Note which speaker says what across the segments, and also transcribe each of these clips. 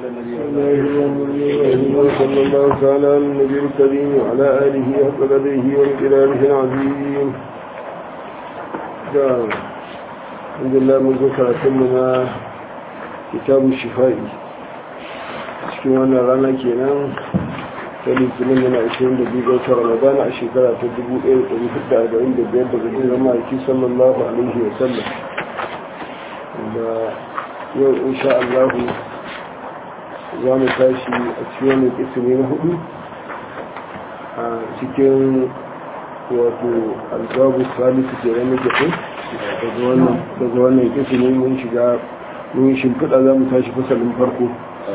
Speaker 1: صلى الله تعالى على النبي الكريم وعلى آله حق قدره وامتلاله العظيم الحمد لله منذ كراتمنا كتاب الشفاء cikin wannan rana kenan ta litinin yana 22 ga watan ramadana a shekara ta 1445 daga jiran ma'aiki sallallahu alaihi wa sallam da yau insha Allah za mu tashi a cikin wani ismi na hudu a cikin wato albabu salisu ke ranar gafi daga wannan ismi mun shiga mun shimfiɗa za mu tashi fasalin farko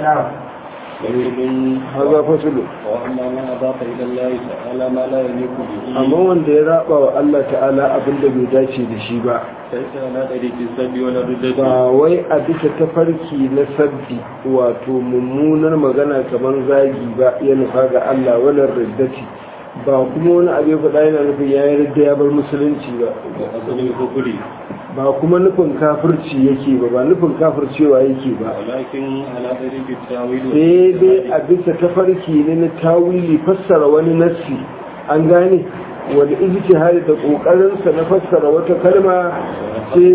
Speaker 1: haza fasalin
Speaker 2: وأما من أضاف إلى الله تعالى ما لا يليق به
Speaker 1: amma wanda ya raba wa Allah ta'ala abinda bai dace da shi ba
Speaker 2: ليس على طريق السب ولا الردة
Speaker 1: ba wai a bisa tafarki na sabbi wato mummunar magana kamar zagi ba ya nufa ga Allah wannan riddati ba kuma wani abu ya faɗa yana nufin ya yi ridda ya bar musulunci ba
Speaker 2: وأصل الكفر
Speaker 1: ba kuma nufin kafirci yake ba ba nufin kafircewa yake ba
Speaker 2: ولكن على طريق التاويل
Speaker 1: sai dai a bisa tafarki ne na tawili fassara wani nassi an gane wani ijtihadi da kokarinsa na fassara wata kalma sai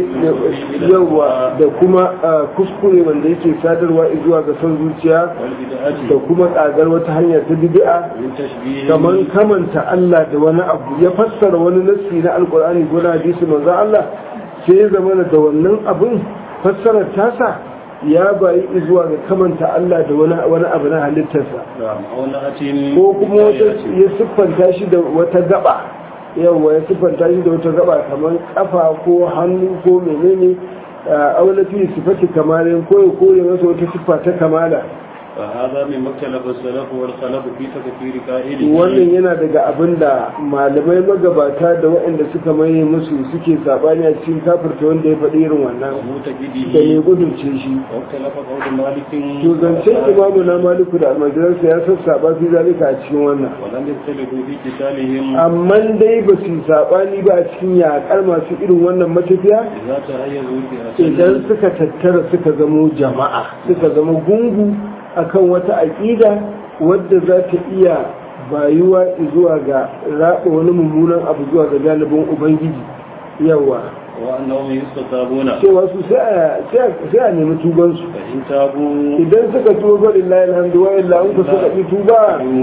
Speaker 1: yawa da kuma ah, kuskure wanda yake sadarwa zuwa ga son zuciya
Speaker 2: والبدعة
Speaker 1: da kuma tsagar wata hanya ta bid'a
Speaker 2: من تشبيه
Speaker 1: kamar kamanta Allah da wani abu ya fassara wani nassi na alkur'ani ko na hadisi manzo Allah sai ya zama da wannan abin fassarar tasa ya bayi zuwa ga kamanta Allah da wani wani abu na halittarsa
Speaker 2: نعم أو نأت
Speaker 1: ko kuma wata ya siffanta shi da wata gaba yawa ya siffanta shi da wata gaba kamar kafa ko hannu ko menene aula fi sifati kamalin ko ya kore masa wata siffa ta kamala
Speaker 2: فهذا من مختلف السلف والخلف في تكفير قائله
Speaker 1: wannan yana daga abin da malamai magabata da waɗanda suka maye musu suke sabani a cikin kafirta wanda ya faɗi irin wannan da mai
Speaker 2: ومعتقده
Speaker 1: gudunce shi
Speaker 2: واختلف قول مالك
Speaker 1: to zancen imamu na maliku da almajiransa ya sassaba fi zalika a cikin wannan
Speaker 2: ولم يختلفوا في قتالهم
Speaker 1: amma dai ba su yi sabani ba a cikin yaƙar masu irin wannan matafiya
Speaker 2: إذا تهيزوا بأسل
Speaker 1: idan suka tattara suka zamo jama'a suka zama gungu akan wata aƙida wadda za ta iya bayuwa zuwa ga raɓa wani mummunan abu zuwa ga galibin ubangiji yawa
Speaker 2: وأنهم يستتابون
Speaker 1: cewa su sai a- sai a nemi tubansu
Speaker 2: فإن تابوا
Speaker 1: idan suka tuba lillahi alhamdu wa illa an ku suka ƙi tuba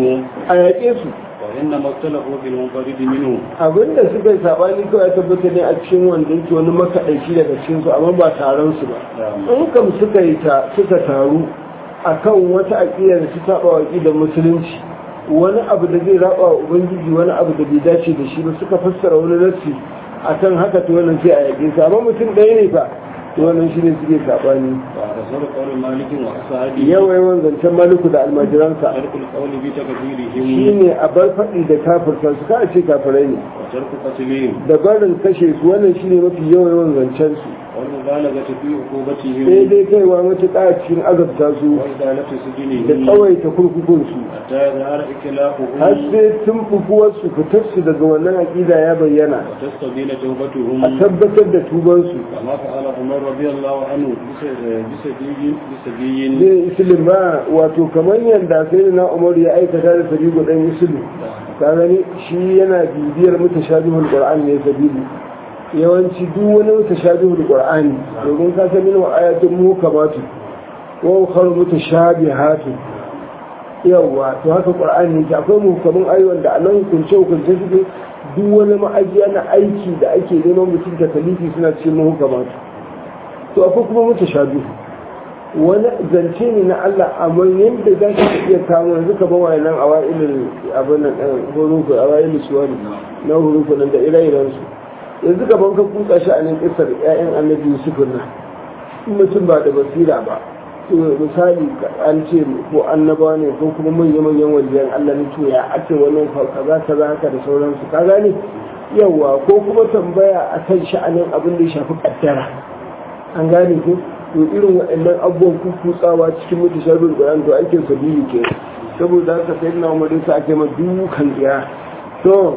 Speaker 1: a yaƙe su
Speaker 2: وإنما اختلفوا في المنفرد منه
Speaker 1: abinda suka yi saɓani kawai ya tabbata ne a cikin wanda yake wani makaɗaici daga cikinsu amma ba taron su ba in kam suka yi ta suka taru akan wata aƙida da su taɓa wa aƙidar musulunci wani abu da zai raba wa ubangiji wani abu da bai dace da shi ba suka fassara wani nassi akan haka to wannan sai a yaƙe su amma mutum ɗaya ne fa to wannan shi ne suke saɓani
Speaker 2: ورسول قول مالك وأصحابه
Speaker 1: yawan yawan zancen maliku da almajiransa
Speaker 2: ترك القول بتكفيرهم
Speaker 1: shi ne a bar faɗi da kafirta su ka ce kafirai ne
Speaker 2: وترك قتلهم
Speaker 1: da barin kashe su wannan shi ne mafi yawan yawan zancen su
Speaker 2: والمبالغة في
Speaker 1: sai
Speaker 2: عقوبتهم
Speaker 1: dai kaiwa matuƙa a cikin azabta su
Speaker 2: وإزالة
Speaker 1: da
Speaker 2: سجنهم
Speaker 1: tsawaita kurkukunsu
Speaker 2: حتى يظهر
Speaker 1: har
Speaker 2: إكلافهم
Speaker 1: sai tun fufuwarsu fitarsu daga wannan aƙida ya bayyana
Speaker 2: وتستبين
Speaker 1: a
Speaker 2: توبتهم
Speaker 1: tabbatar da tubansu
Speaker 2: كما فعل عمر رضي الله عنه بس- بسبي بسبي
Speaker 1: zai isilin ba wato kamar yadda sai na umar ya aikata da sabibu ɗan isilin ka gani shi yana bibiyar mutashabihul qur'an ne sabibu yawanci duk wani mutashabihul qur'ani domin ka san min ayatun mukamatu wa ukhra mutashabihatu yawa to haka qur'ani yake akwai muhkamin ayoyin da anan hukunce hukunce suke duk wani ma'ajiya na aiki da ake neman mutum ta kalifi suna cikin muhkamatu to akwai kuma mutashabihu wani zance ne na Allah amma yadda za ka iya kamo yanzu ka bawa nan a wa'ilin abin nan ɗan hurufu a wa'ilin suwari na hurufu nan da ire-iren su yanzu ka banka kuka shi a nan ƙisar ƴaƴan annabi yusuf nan in mutum ba da basira ba to misali an ce ko annaba ne ko kuma manya-manyan wajen Allah ne to ya ake wannan kaza kaza haka da sauransu ka gane yawa ko kuma tambaya akan sha'anin abin da ya shafi kaddara an gane ko to irin waɗannan abubuwan kukutsawa cikin mutu sharrin ƙuran to aikin sabili ke saboda haka sai na umarin sa ake ma dukan tsiya to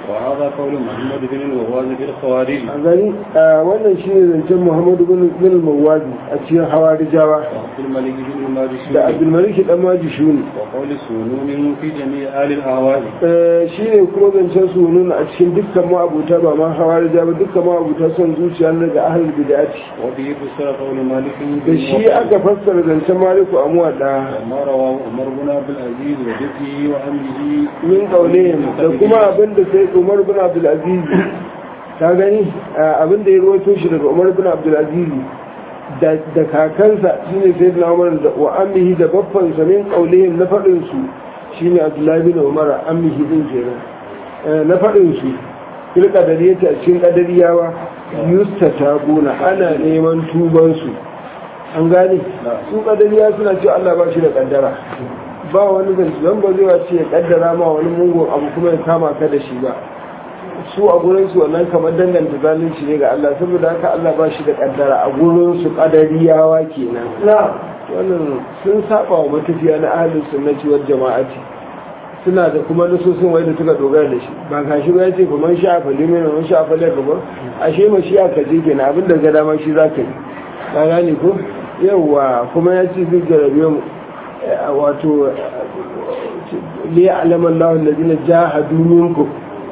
Speaker 2: وهذا قول محمد بن الوهاب في الخوارج
Speaker 1: a gani a wannan shi ne zancen muhammadu bin bin mawazi a cikin hawarijawa
Speaker 2: وعبد الملك بن
Speaker 1: da
Speaker 2: الماجشون
Speaker 1: abdulmalik dan maji shuni
Speaker 2: وقول سنون في جميع آل الأهواء
Speaker 1: shi ne kuma zancen su nuna a cikin dukkan ma'abuta ba ma hawarija ba dukkan ma'abuta son zuciya na daga ahlul bid'ati
Speaker 2: وبه فسر قول مالك
Speaker 1: da shi aka fassara zancen maliku a muwadda
Speaker 2: وما رواه عمر بن عبد العزيز وجده وعمه
Speaker 1: min kaulihim da kuma abin da sai umar bin abdulaziz ta gani abin da ya rawaito shi daga umar bin abdulaziz da da kakansa shine sai da umar da wa ammihi da babban sa min kaulihim na fadin su shine abdullahi bin umar ammihi din kenan Eh, na fadin su fil qadariyati a cikin qadariyawa yustatabuna ana neman tuban su an gane su qadariya suna cewa Allah ba shi da kaddara ba wani zance don ba zai wace ya kaddara ma wani mugun abu kuma ya kama ka da shi ba su a gurin su wannan kamar danganta zalunci ne ga Allah saboda haka Allah ba shi da kaddara a gurin su kadariyawa kenan wannan sun saba wa matafiya na ahlus sunnati wal jama'ati suna da kuma nasosin wai da suka dogara da shi ba ka shi ba yace kuma sha fa limi ne man sha fa la gaba ashe ma shi aka je kenan abin da ga dama shi zaka yi ka gane ko yawa kuma yace zai jarabe mu wato li alama Allah alladhina jahadu minkum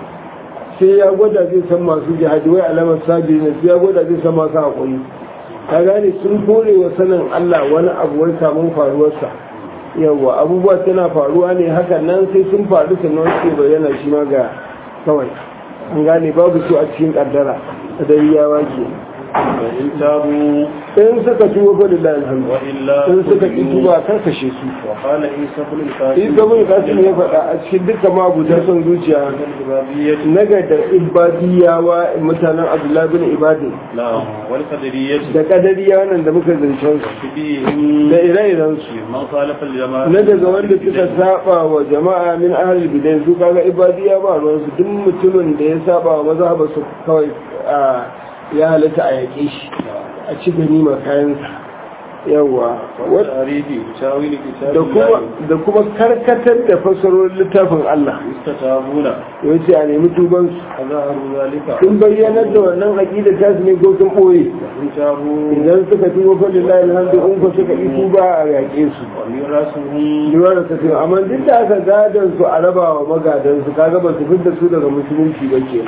Speaker 1: sai ya gwada zai san masu jihadi wai alamar sabi ne sai ya gwada zai san masu hakuri ka gane sun kore wa sanin Allah wani abu wai samun faruwarsa yawa abubuwa tana faruwa ne hakan nan sai sun faru sannan suke bayyana shi ma ga kawai an gane babu su a cikin kaddara da yawa ke
Speaker 2: فإن تابوا
Speaker 1: in suka tuba fa lillahi alhamdu
Speaker 2: وإلا
Speaker 1: in suka ki tuba kar kashe su
Speaker 2: وقال عيسى بن القاسم
Speaker 1: in gabin kasim ya faɗa a cikin duka mabuta son zuciya
Speaker 2: الإبابية
Speaker 1: na ga da ibadiyawa mutanen abdullahi bin ibadi
Speaker 2: نعم والقدرية
Speaker 1: da kadariya nan da muka zancen su
Speaker 2: فيهم
Speaker 1: da ire-iren su
Speaker 2: من خالف الجماعة
Speaker 1: na daga wanda suka saba wa jama'a min ahlul bidai su kaga ibadiya ba ruwan su duk mutumin da ya saba wa mazhaba su kawai a ya halatta a yaƙe shi a ci ganima kayansa yawa
Speaker 2: والتعريف تاويل كتاب
Speaker 1: da kuma da kuma karkatar da fasarorin littafin Allah
Speaker 2: يستتابون
Speaker 1: yace a nemi tuban su
Speaker 2: فظهروا ذلك
Speaker 1: sun bayyanar da wannan aqida ta su ne ko sun boye
Speaker 2: وإن تابوا
Speaker 1: idan suka tuba fa lillahi alhamdu in ko suka yi tuba a yaƙe su
Speaker 2: وميراثهم
Speaker 1: liwar da tafiya amma duk da aka gadon su a raba wa magadan su kaga ba su fidda su daga musulunci ba ke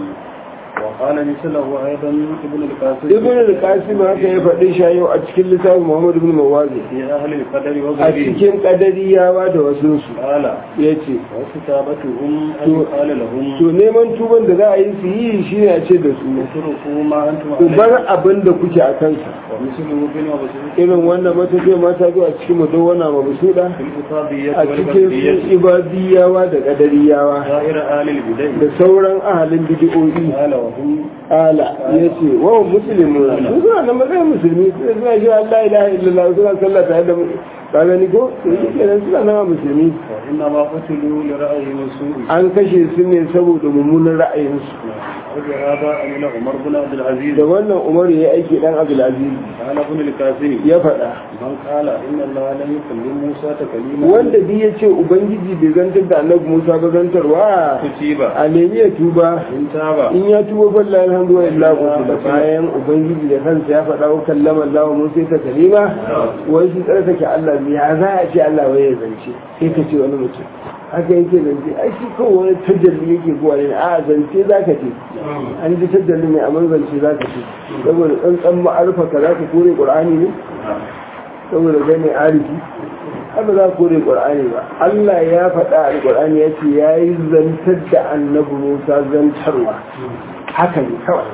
Speaker 2: وقال مثله أيضا ابن القاسم
Speaker 1: ibn al-qasim haka ya faɗi shi yau a cikin littafin muhammad ibn mawazi
Speaker 2: في أهل القدر
Speaker 1: a
Speaker 2: وغيره
Speaker 1: cikin kadariyawa da wasu su
Speaker 2: قال
Speaker 1: yace
Speaker 2: وكتابتهم أن يقال لهم
Speaker 1: to neman tuban da za a yi su yi shi ne a ce da su
Speaker 2: اتركوا ما أنتم
Speaker 1: ku
Speaker 2: عليه
Speaker 1: bar abin da kuke a kansa
Speaker 2: ومثله بن وبسيط
Speaker 1: irin wannan matafiya mata zuwa cikin mudawwana mabsuda
Speaker 2: في الإصابية
Speaker 1: a cikin su
Speaker 2: والبدية
Speaker 1: ibadiyawa da kadariyawa
Speaker 2: غير آل البدع
Speaker 1: da sauran ahalin bidi'o'i
Speaker 2: قال وهم
Speaker 1: ala ya ce wawan musulmi su suna nan matsayin musulmi su suna shi Allah ilaha illallah suna sallah tare da ka gani ko to shi kenan suna nan a musulmi
Speaker 2: وإنما قتلوا لرأيهم السوء
Speaker 1: an kashe su ne saboda mummunan ra'ayinsu
Speaker 2: وبهذا أمن عمر بن عبد العزيز
Speaker 1: da wannan umar ya aiki dan abdulaziz
Speaker 2: قال ابن القاسم
Speaker 1: ya faɗa
Speaker 2: من قال إن الله لم يكلم موسى تكليما
Speaker 1: wanda duk ya ce ubangiji bai zantar da annabi musa ba zantarwa
Speaker 2: كتب
Speaker 1: a nemi ya tuba
Speaker 2: إن تاب
Speaker 1: in ya tuba falla alhamdulillah da bayan ubangiji da kansa ya faɗa wa kallama Allah Musa ta kalima wai shi tsarkake Allah ne ya za a ce Allah wai ya zance sai ka ce wani mutum haka yake zance ai shi kawai wani tajalli yake zuwa ne a zance za ka ce an ji tajalli ne amma zance za ka ce saboda tsantsan ma'arfa ka za ka kore qur'ani ne saboda kai ne arifi haka za ka kore qur'ani ba Allah ya faɗa a qur'ani ya ce ya yi zantar da annabi Musa zantarwa haka ne kawai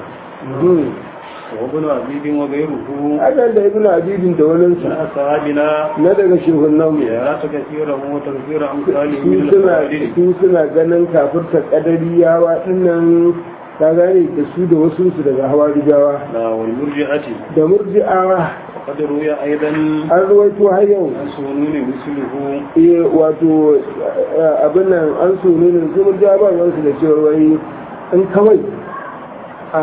Speaker 2: وابن عبيد وغيره
Speaker 1: hakan da ibn abidin da
Speaker 2: من
Speaker 1: waninsa
Speaker 2: أصحابنا
Speaker 1: na daga shugunan mu
Speaker 2: يرات كثيرا وتكثير أمثاله
Speaker 1: su
Speaker 2: من
Speaker 1: suna
Speaker 2: الخوارج
Speaker 1: su suna ganin kafirta kadariyawa dinnan ka gane da su da wasu su daga hawarijawa
Speaker 2: لا والمرجئة
Speaker 1: da murji'awa
Speaker 2: وقد روي أيضا
Speaker 1: an ruwaito har yau
Speaker 2: عن سنون مثله
Speaker 1: eh wato eh, abin nan an so ne da su murji'awa ba ruwansu da cewa wai in kawai a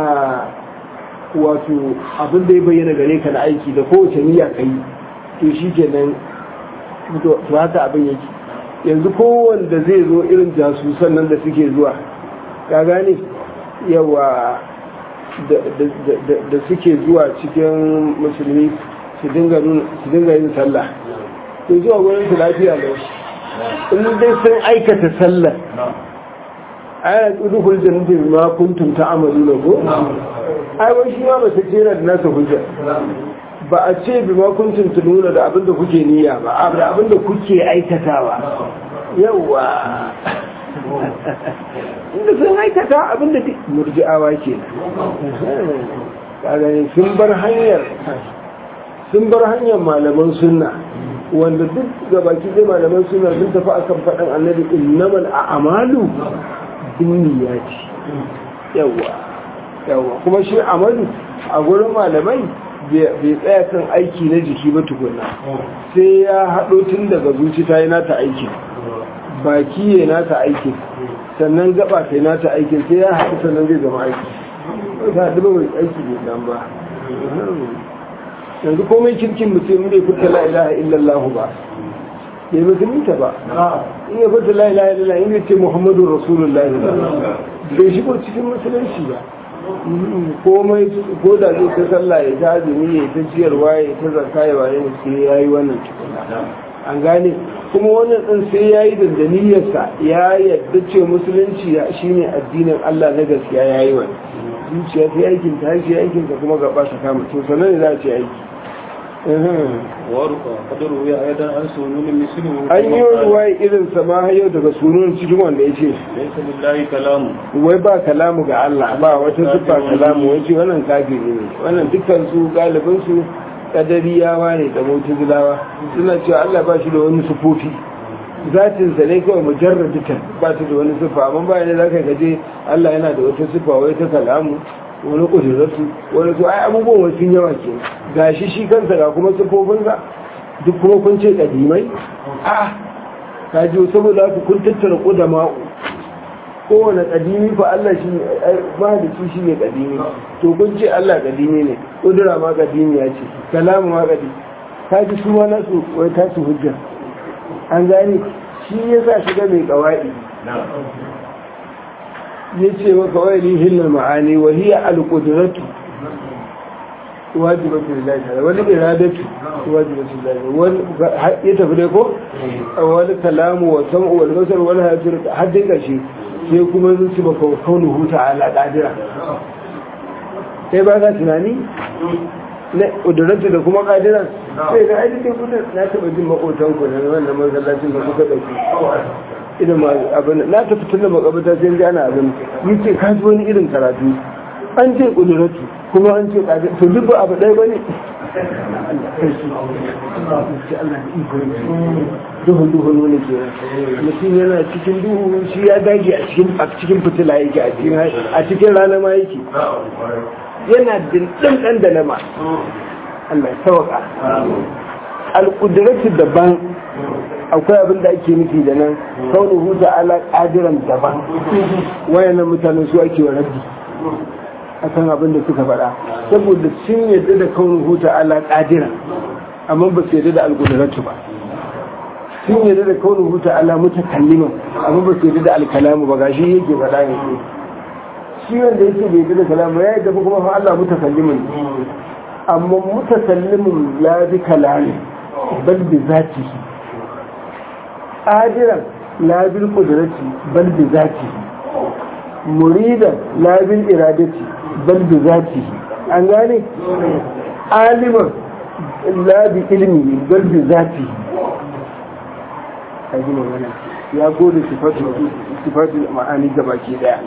Speaker 1: wato abin da ya bayyana gare ka na aiki da kowace niyya ka yi to shi kenan to to haka abin yake yanzu kowanda zai zo irin jasusan nan da suke zuwa ka gane yawa da suke zuwa cikin musulmi su dinga yin sallah to zuwa gurin su lafiya lau in dai sun aikata sallah aya udkhul jannati bima kuntum ta'maluna ko ai wai shi ma ba ta jera da nasa hujja ba a ce bima kuntum tununa da abinda kuke niyya ba da abinda kuke aikatawa yawa inda sun aikata abinda murji'awa ke kagani sun bar hanyar sun bar hanyar malaman sunna wanda duk gabaki dai malaman sunna sun tafi akan faɗin annabi innamal a'malu binniyati yawa yawa kuma shi amalu a gurin malamai bai tsaya kan aiki na jiki ba tukuna sai ya haɗo tun daga zuci ta yi nata aikin baki ya nata aikin sannan gaba ta yi nata aikin sai ya haɗu sannan zai zama aiki ta haɗu ba mai aiki ne nan ba yanzu komai kirkin mutum ne furta la ilaha illallah ba bai musulunta ba in ya furta la ilaha illallah in ya ce muhammadu rasulullahi bai shigo cikin musulunci ba komai ko da zai ta sallah ya ta azumi ya ta ciyarwa ya ta zarka ya waye ne sai ya yi wannan tukuna an gane kuma wannan din sai ya yi da daniyarsa ya yadda ce musulunci shi ne addinin Allah na gaskiya ya yi wani zuciya ta aikin ta shi aikin ta kuma gaba ta kama to sanan ne za a ce aiki an yi ruwa irin sama yau daga sunan cikin wanda ya ce wai ba kalamu ga Allah ba wata siffa kalamu wai ce wannan kafiri ne wannan dukkan su galibin su kadariyawa ne da mutazilawa suna cewa Allah ba shi da wani sufofi zatin sa ne kawai mujarraditan ba shi da wani siffa amma ba ne zaka gaje Allah yana da wata siffa wai ta kalamu wani kudurarsu wani su ai abubuwan wasu yawa ke ga shi shi kansa ga kuma sufofinsa duk kuma kun ce kadimai a ka ji saboda haka kun tattara kudama kowane kadimi fa Allah shi mahalici shi ne kadimi to kun ce Allah kadimi ne kudura ma kadimi ya ce kalamu ma kadimi ka ji su ma nasu wai tasu hujja an gane shi ya sa shiga mai kawai ya ce maka wani hillar ma'ani wa hiya al-qudratu wajibatu lillahi ta'ala wani iradatu wajibatu lillahi wani ya tafi dai ko wani kalamu wa sam'u wal basar wal hayatu haddin kashi sai kuma zai ci baka kaunuhu ta'ala qadira sai ba ka tunani na ƙudurarta da kuma ƙadiran sai ga aikin kudin na taɓa jin maƙotan ku na wannan masallacin da kuka ɗauki irin abin na tafi tun da makabata sai ji ana abin yi ce ka ji wani irin karatu an ce ƙudurarta kuma an ce ƙadiran to duk ba abu ɗaya ba ne duhun duhun wani ke mutum yana cikin duhu shi ya dage a cikin fitila yake a cikin rana ma yake yana dindin ɗan da nama Allah ya sauka alƙudiratu daban akwai abin da ake nufi da nan kaunuhu da ala ƙadiran daban wayannan mutanen su ake wa rabbi akan abin da suka faɗa saboda sun yadda da kaunuhu da ala ƙadiran amma ba su yadda da alƙudiratu ba sun yadda da kaunuhu ta ala mutakalliman amma ba su yadda da alkalamu ba gashi yake faɗa ne shi wanda yake bai da kalamu ya yadda kuma fa Allah mutakallimin amma mutakallimin la bi kalami bal bi zatihi qadiran la bil qudrati bal bi zatihi muridan la bil iradati bal bi zatihi an gane aliman la bi ilmi bal bi zatihi kaji magana ya gode sifatu ma'ani gabaki daya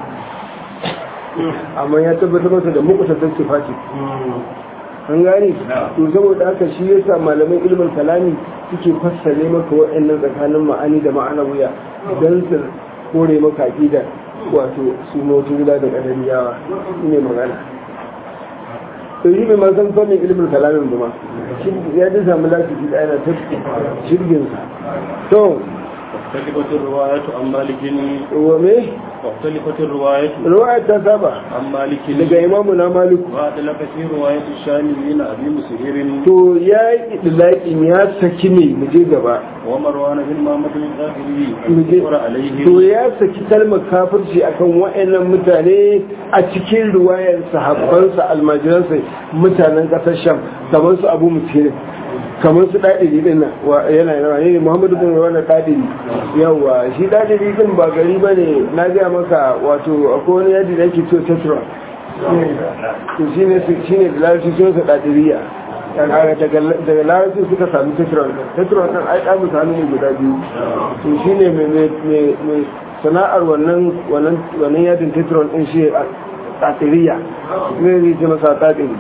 Speaker 1: amma ya tabbatar masa da mukutattar sifati an gane to saboda haka shi yasa malaman ilmin kalami suke fassare maka waɗannan tsakanin ma'ani da ma'ana wuya don su kore maka aqida wato su mutu gida da kadariyawa ne magana to yi mai ma san fannin ilmin kalamin ba ma ya ji samu lafiya da ana ta shirgin sa to
Speaker 2: واختلفت الرواية عن مالك
Speaker 1: wa me
Speaker 2: واختلفت الرواية
Speaker 1: riwayar ta saba
Speaker 2: عن مالك
Speaker 1: daga imamu na maliku
Speaker 2: وأدلك في رواية الشاميين أبي مسهر
Speaker 1: to ya yi idlaƙin ya saki ne mu je gaba
Speaker 2: ومروان بن محمد الغافري
Speaker 1: mu je
Speaker 2: المذكور عليه
Speaker 1: to ya saki kalmar kafirci akan wa'annan mutane a cikin riwayar sahabbansa almajiransa mutanen ƙasar sham kamar su abu musirin kamar su ɗaɗiri ɗin nan wa- yana yana ne muhammadu bin wani ɗaɗiri yawa shi ɗaɗiri ɗin ba gari ba ne na gaya maka wato akwai wani yadi da ake cewa tetra to shi ne shi ne da larabci sunansa ɗaɗiriya daga daga larabci suka sami tetron tetron ɗin ai ɗan mutane ne guda biyu to shi ne mai sana'ar wannan wannan yadin tetron ɗin shi a ɗaɗiriya ne zai ce masa ɗaɗiri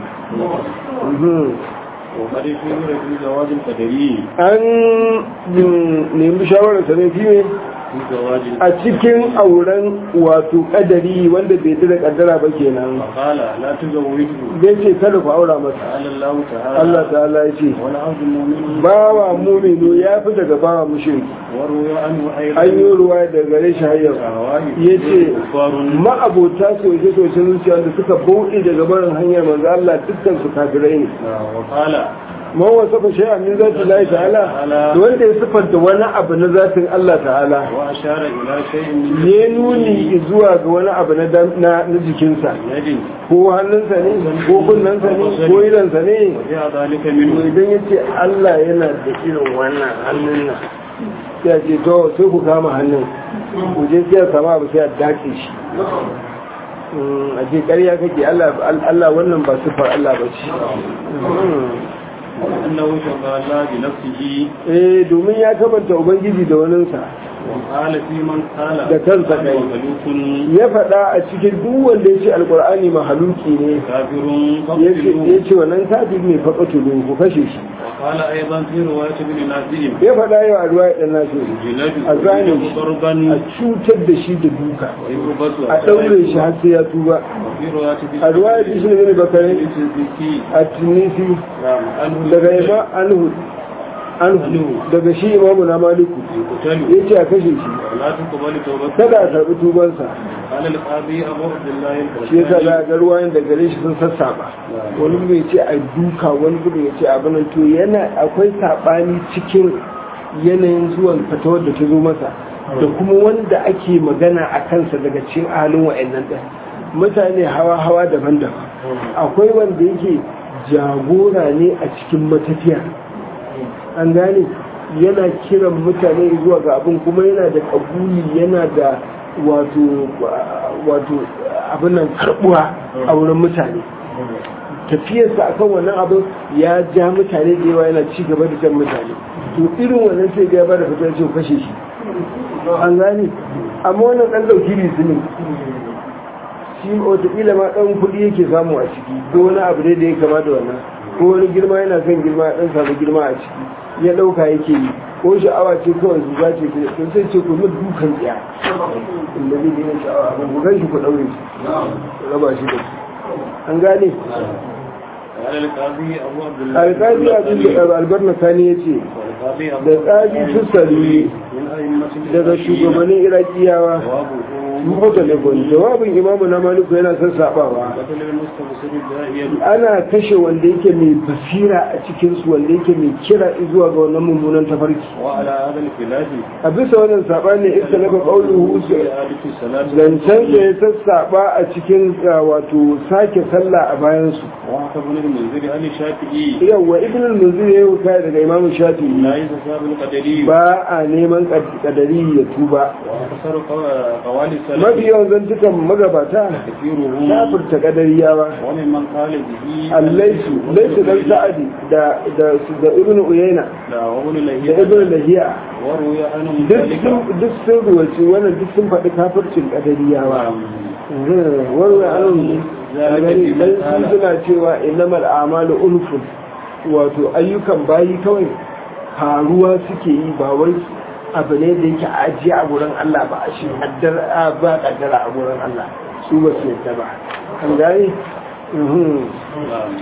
Speaker 2: وقد في في زواج القدري
Speaker 1: an nemi shawararsa ne fi ne
Speaker 2: في زواج
Speaker 1: a cikin auren wato kadari wanda bai dira kaddara ba kenan
Speaker 2: فقال لا تزوجه
Speaker 1: bai ce kada ku aura masa
Speaker 2: قال الله تعالى
Speaker 1: Allah ta'ala ya ce
Speaker 2: والعبد المؤمن
Speaker 1: bawa muminu ya fi daga bawa mushriki
Speaker 2: وروي عنه أيضا
Speaker 1: an yi ruwa da gare shi hayyar ya ce
Speaker 2: كفار
Speaker 1: ma'abota soce-socen zuciya da suka bauɗe daga barin hanyar manzo Allah dukkan su kafirai ne
Speaker 2: وقال
Speaker 1: man wasafa shay'an min zati Allah ta'ala da wanda ya sifanta wani abu na zatin Allah ta'ala
Speaker 2: وأشار إلى شيء من
Speaker 1: ya nuni zuwa ga wani abu na dam- na na jikinsa
Speaker 2: يد
Speaker 1: ko hannunsa ne ko kunnensa ne ko idansa ne
Speaker 2: وجاء ذلك
Speaker 1: to
Speaker 2: منه
Speaker 1: idan ya ce Allah yana da irin wannan hannun nan sai a ce to sai ku kama hannun ku je sai a sama abu sai a dace shi Mm, a ce ƙarya kake Allah Allah wannan ba sifar Allah ba ce
Speaker 2: وأنه شبه الله بنفسه
Speaker 1: eh domin ya kabanta ubangiji da waninsa
Speaker 2: وقال في من قال
Speaker 1: Da kansa kai.
Speaker 2: وملوك
Speaker 1: ya faɗa a cikin duk wanda ya ce alkur'ani mahaluki ne
Speaker 2: كافر
Speaker 1: ya ce
Speaker 2: فقتلوه
Speaker 1: ya ce wannan kafin ne faƙatulu ku kashe shi
Speaker 2: وقال أيضا في رواية ابن نازل
Speaker 1: ya faɗa yau a ruwa ɗan nasu
Speaker 2: جلد
Speaker 1: a zane
Speaker 2: ويجب
Speaker 1: shi
Speaker 2: ضربا
Speaker 1: a cutar da shi da duka
Speaker 2: ويربط
Speaker 1: a ɗaure shi har sai ya tuba
Speaker 2: وفي رواية ابن
Speaker 1: a ruwa ya shi ne bakarai
Speaker 2: الزكي
Speaker 1: a tunisi
Speaker 2: نعم عنه
Speaker 1: daga ima anhu anhu daga shi imamu na maliku
Speaker 2: يقتل
Speaker 1: ya ce a kashe shi
Speaker 2: ولا تقبل توبته
Speaker 1: kada a karɓi tubansa
Speaker 2: قال القاضي أبو عبد الله
Speaker 1: shi yasa za
Speaker 2: البركاني
Speaker 1: a ga ruwayen da gare shi sun sassaba wani gudun ya ce a duka wani gudun ya ce a banan to yana akwai saɓani cikin yanayin zuwan fatawar da ta zo masa da kuma wanda ake magana a kansa daga cikin halin wa'annan ɗin mutane hawa-hawa daban-daban akwai wanda yake jagora ne a cikin matafiya an gane yana kiran mutane zuwa ga abin kuma yana da kabuli yana da wato wato abin nan karbuwa a wurin mutane tafiyarsa akan wannan abin ya ja mutane da yawa yana ci gaba da jan mutane to irin wannan sai ga ya bada fitar ce kashe shi an gane amma wannan dan dauki ne shi wataƙila ma ɗan kuɗi yake samu a ciki ko wani abu ne da ya kama da wannan ko wani girma yana son girma ya ɗan samu girma a ciki ya ɗauka yake yi ko sha'awa ce kawai su zace ce to sai ce ku mutu dukan tsiya inda zai gina sha'awa abin ku gan shi ku ɗaure shi ku raba shi da shi an gane
Speaker 2: قال القاضي أبو عبد الله
Speaker 1: alƙali abin da albarna sani ya ce
Speaker 2: والقاضي أبو
Speaker 1: da tsari tussali
Speaker 2: من أئمة
Speaker 1: daga shugabannin irakiyawa
Speaker 2: جوابه
Speaker 1: muka telefon jawabin imamu na maliku yana sassaɓawa
Speaker 2: قتل المستبصر الداعية
Speaker 1: ana kashe wanda yake mai basira a cikinsu wanda yake mai kira zuwa ga wannan mummunan tafarki
Speaker 2: وعلى هذا الخلاف
Speaker 1: a bisa wannan saɓani ita na ƙauluhu
Speaker 2: في إعادة الصلاة
Speaker 1: zancen da ya sassaɓa a cikin uh, wato sake sallah a bayansu
Speaker 2: وحكى ابن المنذر عن الشافعي
Speaker 1: yawwa ibn al-munzir ya yi kaya daga imamu shafi'i
Speaker 2: لا يتساب القدري
Speaker 1: ba a neman kadari ya tuba
Speaker 2: وأكثر قو- قوال السلف
Speaker 1: mafi yawan zantukan magabata
Speaker 2: كثيرهم
Speaker 1: kafirta kadariyawa
Speaker 2: وممن قال به
Speaker 1: allaisu laisu dan sa'adi da da da ibn uyayna
Speaker 2: لا وابن
Speaker 1: da
Speaker 2: لهيعة
Speaker 1: ibn lahiya
Speaker 2: وروي عنهم
Speaker 1: duk
Speaker 2: ذلك
Speaker 1: sun duk sun ruwaci wannan duk sun faɗi kafircin kadariyawa warwa an gani dan sun suna cewa innamal a'malu unfun wato ayyukan bayi kawai faruwa suke yi ba wai abu ne da yake ajiye a gurin Allah ba a shi haddar a ba kaddara a gurin Allah su ba su yadda ba an gani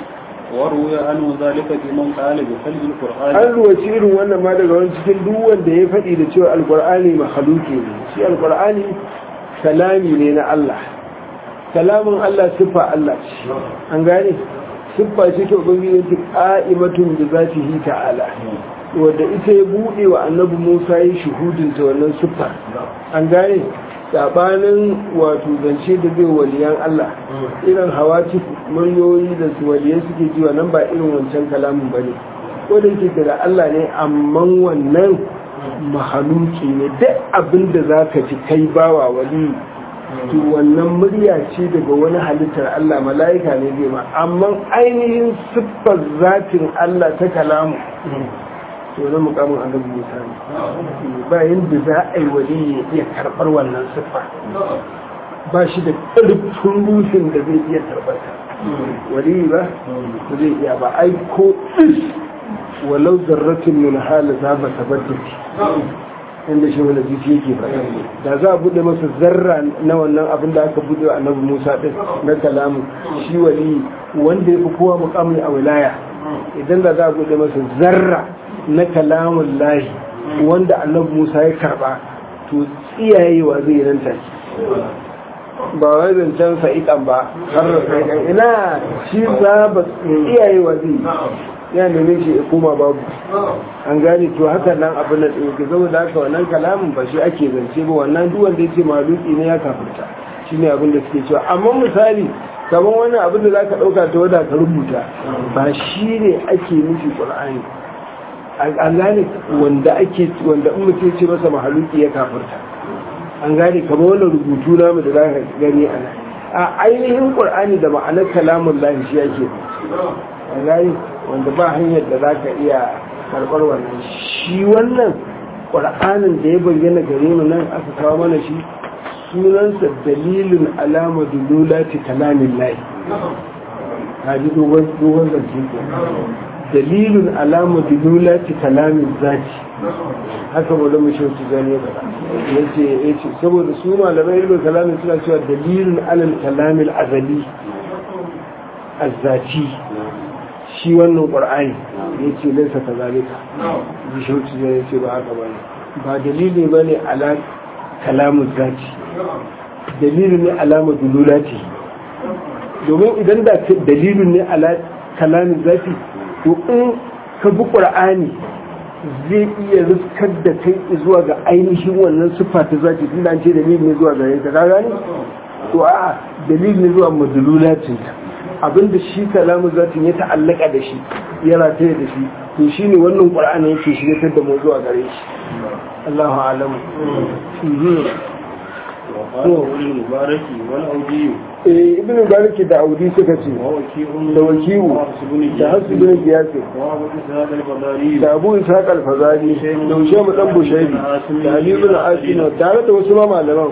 Speaker 2: وروي عنه ذلك بمن قال بخلق القرآن
Speaker 1: an ruwaci irin wannan ma daga wani cikin duk wanda ya faɗi da cewa alkur'ani mahaluki ne shi alkur'ani kalami ne na Allah kalamin Allah siffa Allah ce an gane siffa ce ta ubangiji ta qa'imatun bi zatihi ta'ala wanda ita ya bude wa annabi Musa yi shuhudin ta wannan siffa an gane sabanin wato zance da zai waliyan Allah irin hawati muryoyi da su waliyai suke ji nan ba irin wancan kalamin bane ko da yake da Allah ne amma wannan mahaluki ne duk abin da zaka ji kai bawa wali to wannan murya ce daga wani halittar Allah mala'ika ne zai ma amma ainihin siffar zatin Allah ta kalamu to na mukamin annabi Musa ne ba yanda za a yi wali ya iya karɓar wannan siffa ba shi da ƙarfin rufin da zai iya karɓar ta wali ba ba zai iya ba ai ko is walau zarratin min hala za ba tabaddaki inda shi wani jiki yake faɗa da za a buɗe masa zarra na wannan abin da aka buɗe wa annabi Musa ɗin na kalamu shi wali wanda ya fi kowa mukamai a wilaya idan da za a buɗe masa zarra na kalamun lahi wanda annabi Musa ya karɓa to tsiyayewa zai nan take ba wai zancen sa'iƙan ba har da sa'iƙan ina shi za ba tsiyayewa zai ya neme shi ya koma babu an gane to haka nan abin da ɗauke saboda haka wannan kalamin ba shi ake zance ba wannan duk wanda ya ce maluki ne ya kafirta shi ne abin da suke cewa amma misali kamar wannan abin da za ka ɗauka ta wada ka rubuta ba shi ne ake nufi ƙur'ani an gane wanda ake wanda in mutum ce masa mahaluki ya kafirta an gane kamar wannan rubutu namu da za ka gani a nan a ainihin ƙur'ani da ma'anar kalamun lahi shi ake an gane wanda ba hanyar da za ka iya karɓar wannan shi wannan ƙwar'anin da ya bayyana gare mu nan aka kawo mana shi sunansa dalilin alama dululati kalamin layi haji dogon zance ko dalilin alama dululati kalamin zaki haka wadda mu shauci gane ba ya ce ya ce saboda su malamai ilimin kalamin suna cewa dalilin alal kalamin azali azzati shi wannan ƙwar'ani ya ce laisa ka zalika ji shauci ya ce ba haka ba ne ba dalili ba ne ala kalamun zati dalilin ne alama dululati domin idan da dalilin ne ala kalamun zati to in ka bi ƙwar'ani zai iya riskar da kai zuwa ga ainihin wannan siffa ta zati tun da an ce dalilin ne zuwa gare ka ka gane to a dalilin ne zuwa madululatinta abinda shi kalamun zatin ya ta'allaka da shi ya rataye da shi to shi ne wannan ƙwar'ani yake shiryatar da mu zuwa gare shi Allahu alamu eh ibn baraki da audi suka ce da wakiu da hasu bin giyasi da abu ishaq al-fazari da ushamu dan bushayri da ali ibn asina tare da wasu ma malaman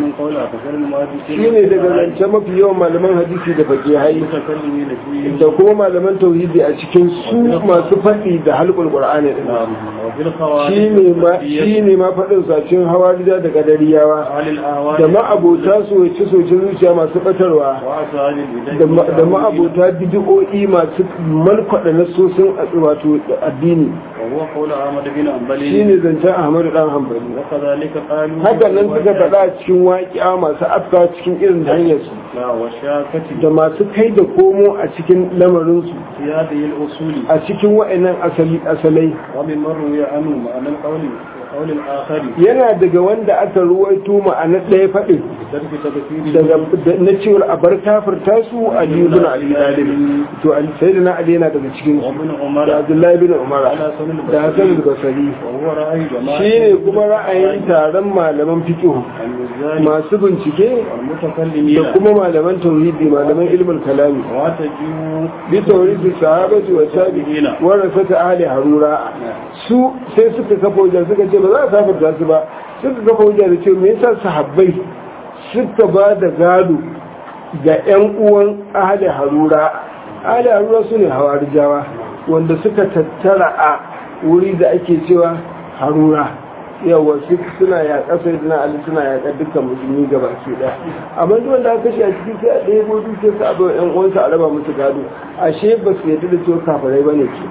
Speaker 1: shine daga zance mafi yawan malaman hadisi da fakihai da kuma malaman tauhidi a cikin su masu faɗi da halqul qur'ani din shine ma shine ma faɗin sa cikin hawarija da kadariyawa da ma'abota soyace soyace zuciya masu batarwa da ma'abota bid'o'i masu malkwada nasosin wato addini shi ne zancen ahmadu dan hambali haka nan suka faɗa cikin waƙiya masu afka cikin irin hanyar su da masu kai da komo a cikin lamarinsu a cikin wa'annan asalai yana daga wanda aka ruwaito ma'anar ɗaya faɗin na cewar a bar kafirta su a libin ali dalib to sai da na ali yana daga cikin su da abdullahi bin umar da hasan da basari shi ne kuma ra'ayin taron malaman fiqh masu bincike da kuma malaman tauhidi malaman ilmin kalami bi tauhidi sahabati wa tabi'ina wa rasata ahli harura su sai suka kafa wajen suka ce ba za a safarta su ba suka kafa wajen da ce me yasa sahabbai suka ba da gado ga 'yan uwan ahli harura ahli harura su ne hawarijawa wanda suka tattara a wuri da ake cewa harura yawa su suna yaƙa sai suna ali suna yaƙa dukkan musulmi gaba ke ɗaya amma duk wanda aka kashe a ciki sai a ɗaya ko dukiyar su a bai ƴan uwansa a raba musu gado ashe ba su yarda da cewa kafirai bane ke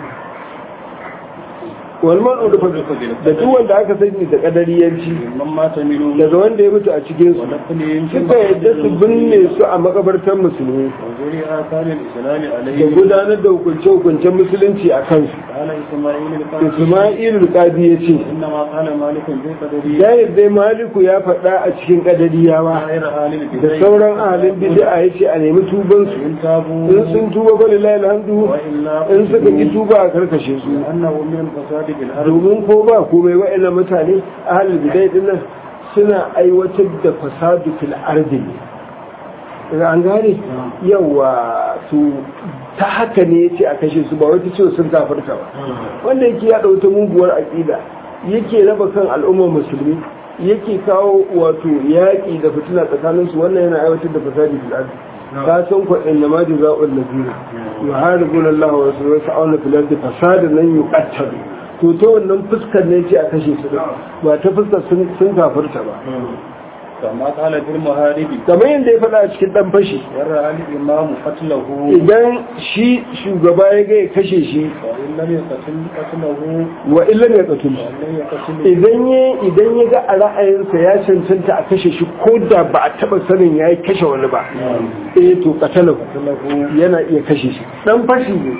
Speaker 1: walman urufa da duk wanda aka sani da kadariyanci
Speaker 2: من مات منهم
Speaker 1: daga wanda ya mutu a cikin su
Speaker 2: ودفنهم في
Speaker 1: suka yadda su binne su a makabartar musulmi
Speaker 2: وزور آثار الإسلام
Speaker 1: da
Speaker 2: عليه
Speaker 1: gudanar da hukunce-hukuncen musulunci a kansu
Speaker 2: قال إسماعيل القاسم
Speaker 1: isma'il rukadi ya ce
Speaker 2: إنما قال مالك في قدره
Speaker 1: ya dai maliku ya faɗa a cikin kadariyawa
Speaker 2: غير آل
Speaker 1: da
Speaker 2: البدع
Speaker 1: sauran ahalin bid'a ya ce a nemi tubansu
Speaker 2: إن تابوا
Speaker 1: in sun tuba fa lillahi alhamdu
Speaker 2: وإلا
Speaker 1: in suka ki tuba a karkashe su
Speaker 2: أنه من الفساد في الأرض
Speaker 1: domin ko ba komai wa'annan mutane ahalin bid'a din nan suna aiwatar da fasadu fil ardi ne an gane yawa su ta haka ne yace a kashe su ba wata cewa sun kafarta ba wanda yake ya ta muguwar aƙida yake raba kan al'ummar musulmi yake kawo wato yaƙi da fitina tsakaninsu wannan yana aiwatar da fasadi fil ardi ka san ko inna ma jazaa'ul ladina yuharibuna Allah wa rasulahu wa sa'awna fil ardi fasadan lan yuqattalu to ta wannan fuskar ne ce a kashe su din ba ta fuskar sun sun kafirta ba
Speaker 2: كما قال في المهارب
Speaker 1: kamar yadda ya faɗa a cikin dan fashi
Speaker 2: ورأى الإمام قتله
Speaker 1: idan shi shugaba ya ga ya kashe shi
Speaker 2: وإن لم يقتل قتله
Speaker 1: wa illan ya qatul
Speaker 2: وإن لم يقتل
Speaker 1: idan ya idan ya ga a ra'ayinsa ya cancanta a kashe shi ko da ba a taba sanin ya yi kashe wani ba eh to qatalahu
Speaker 2: قتله
Speaker 1: yana iya kashe shi dan fashi ne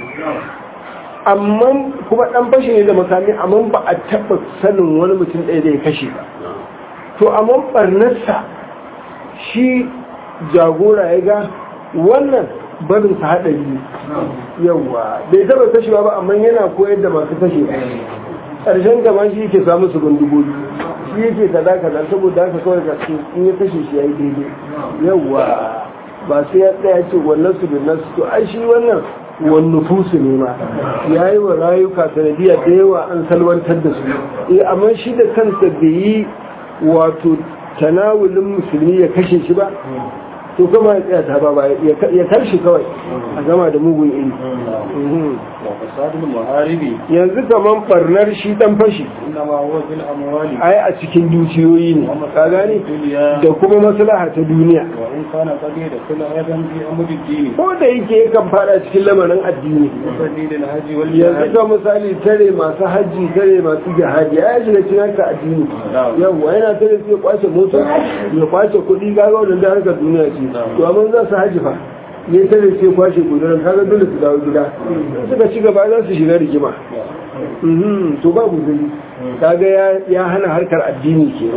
Speaker 1: amma kuma dan fashi ne da makami amma ba a taba sanin wani mutum ɗaya da ya kashe ba to amma barnarsa shi jagora ya ga wannan barin sa haɗari ne yawa bai taba kashewa ba amma yana koyar da masu kashe ba ƙarshen gaba shi yake samu su gundugogi shi yake kaza kaza saboda haka kawai ka ce in ya kashe shi ya yi daidai yawa ba sai ya tsaya ce wannan su bin nasu to ai shi wannan wani nufusu ne ma ya yi wa rayuka sanadiyya da yawa an salwantar da su eh amma shi da kansa bai yi wato tanawulin musulmi ya kashe shi ba to kuma ya tsaya ta ba ba ya karshe kawai a gama da mugun iri Mhm.
Speaker 2: وفساد المهارب
Speaker 1: yanzu kaman barnar shi dan fashi
Speaker 2: إنما هو في الأموال
Speaker 1: ai a cikin dukiyoyi ne ka gane
Speaker 2: الدنيا
Speaker 1: da kuma maslaha ta duniya
Speaker 2: وإن كان قد يدخل أيضا في أمر الدين
Speaker 1: ko da yake yakan fada cikin lamarin addini
Speaker 2: وسبيل الهج
Speaker 1: yanzu
Speaker 2: والجهاد
Speaker 1: ga misali tare masu hajji tare masu jihadi ya shiga cikin harkar addini yawwa yana tare sai ya kwace mota ya kwace kuɗi kaga wannan da harkar duniya ce to amma za su haji fa ne tare sai ya kwace gudunar kaga dole su dawo gida in suka ci gaba za su shiga rigima Mhm, to babu gani kaga ya- ya hana harkar addini ke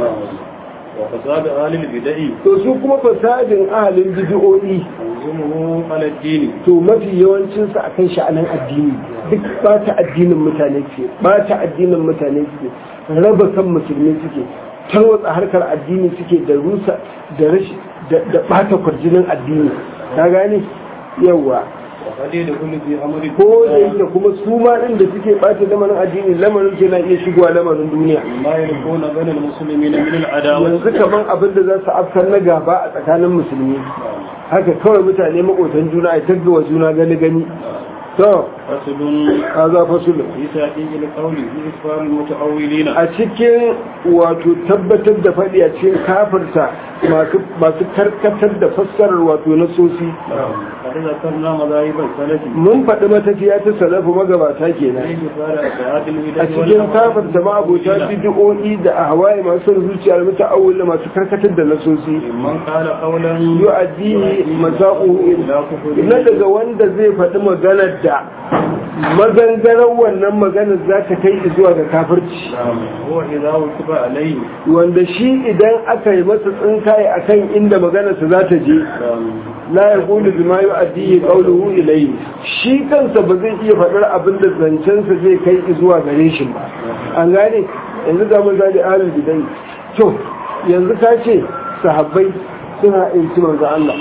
Speaker 2: وفساد أهل البدع
Speaker 1: to su kuma fasadin ahalin bid'o'i
Speaker 2: يلزمه على الدين
Speaker 1: to mafi yawancinsa a kan sha'anin addini duk bata addinin mutane ce bata addinin mutane suke raba kan musulmi suke tarwatsa harkar addini suke da rusa da rashi da da bata kwarjinin addini ka gane yawa
Speaker 2: وقد يدخل في أمر
Speaker 1: ko da
Speaker 2: الدنيا
Speaker 1: yake kuma su ma din da suke bata lamarin addini lamarin ke na iya shigowa lamarin duniya
Speaker 2: ما يكون بين المسلمين من العداوة
Speaker 1: yanzu kaman abin da za su afkar na gaba a tsakanin musulmi haka kawai mutane makotan juna a taggawa juna gani gani to
Speaker 2: فصل
Speaker 1: kaza fasulun
Speaker 2: في تحقيق القول في إكفار المتأولين
Speaker 1: a cikin wato tabbatar da faɗi a cikin kafirta masu karkatar da fassarar wato na sosi
Speaker 2: قد ذكرنا مذاهب السلف
Speaker 1: mun faɗi matafiya ta salafu magabata kenan
Speaker 2: في إكفار أفراد البدع
Speaker 1: a cikin kafirta ma'abota bid'o'i da ahwaye masu son zuciya da muta'awwil da masu karkatar da nasosi
Speaker 2: من قال قولا
Speaker 1: yu'addi masa'u
Speaker 2: لا كفر
Speaker 1: na daga wanda zai faɗi maganar da mazangarar wannan maganar za ta kai zuwa ga kafirci
Speaker 2: هو إذا وكب عليه
Speaker 1: wanda shi idan aka yi masa tsinkaye akan inda maganarsa za ta je la ya kulu bi ma yu'addihi qawluhu ilayhi shi kansa ba zai iya faɗar abin da zancensa zai kai zuwa gare shi ba an gane yanzu da mun zali ahlul bidai to yanzu ka ce sahabbai suna inci manzo Allah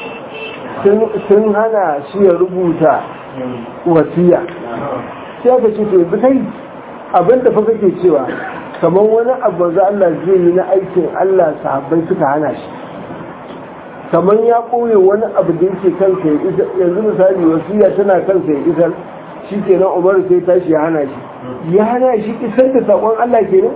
Speaker 1: sun sun hana shi ya rubuta wasiya sai aka ce to yanzu kai abin da fa kake cewa kamar wani abu manzo Allah zai yi na aikin Allah sahabbai suka hana shi kamar ya ɓoye wani abu da yake kansa ya isa yanzu misali wasiya tana kansa ya isar shi kenan umaru sai tashi ya hana shi ya hana shi isar da saƙon Allah kenan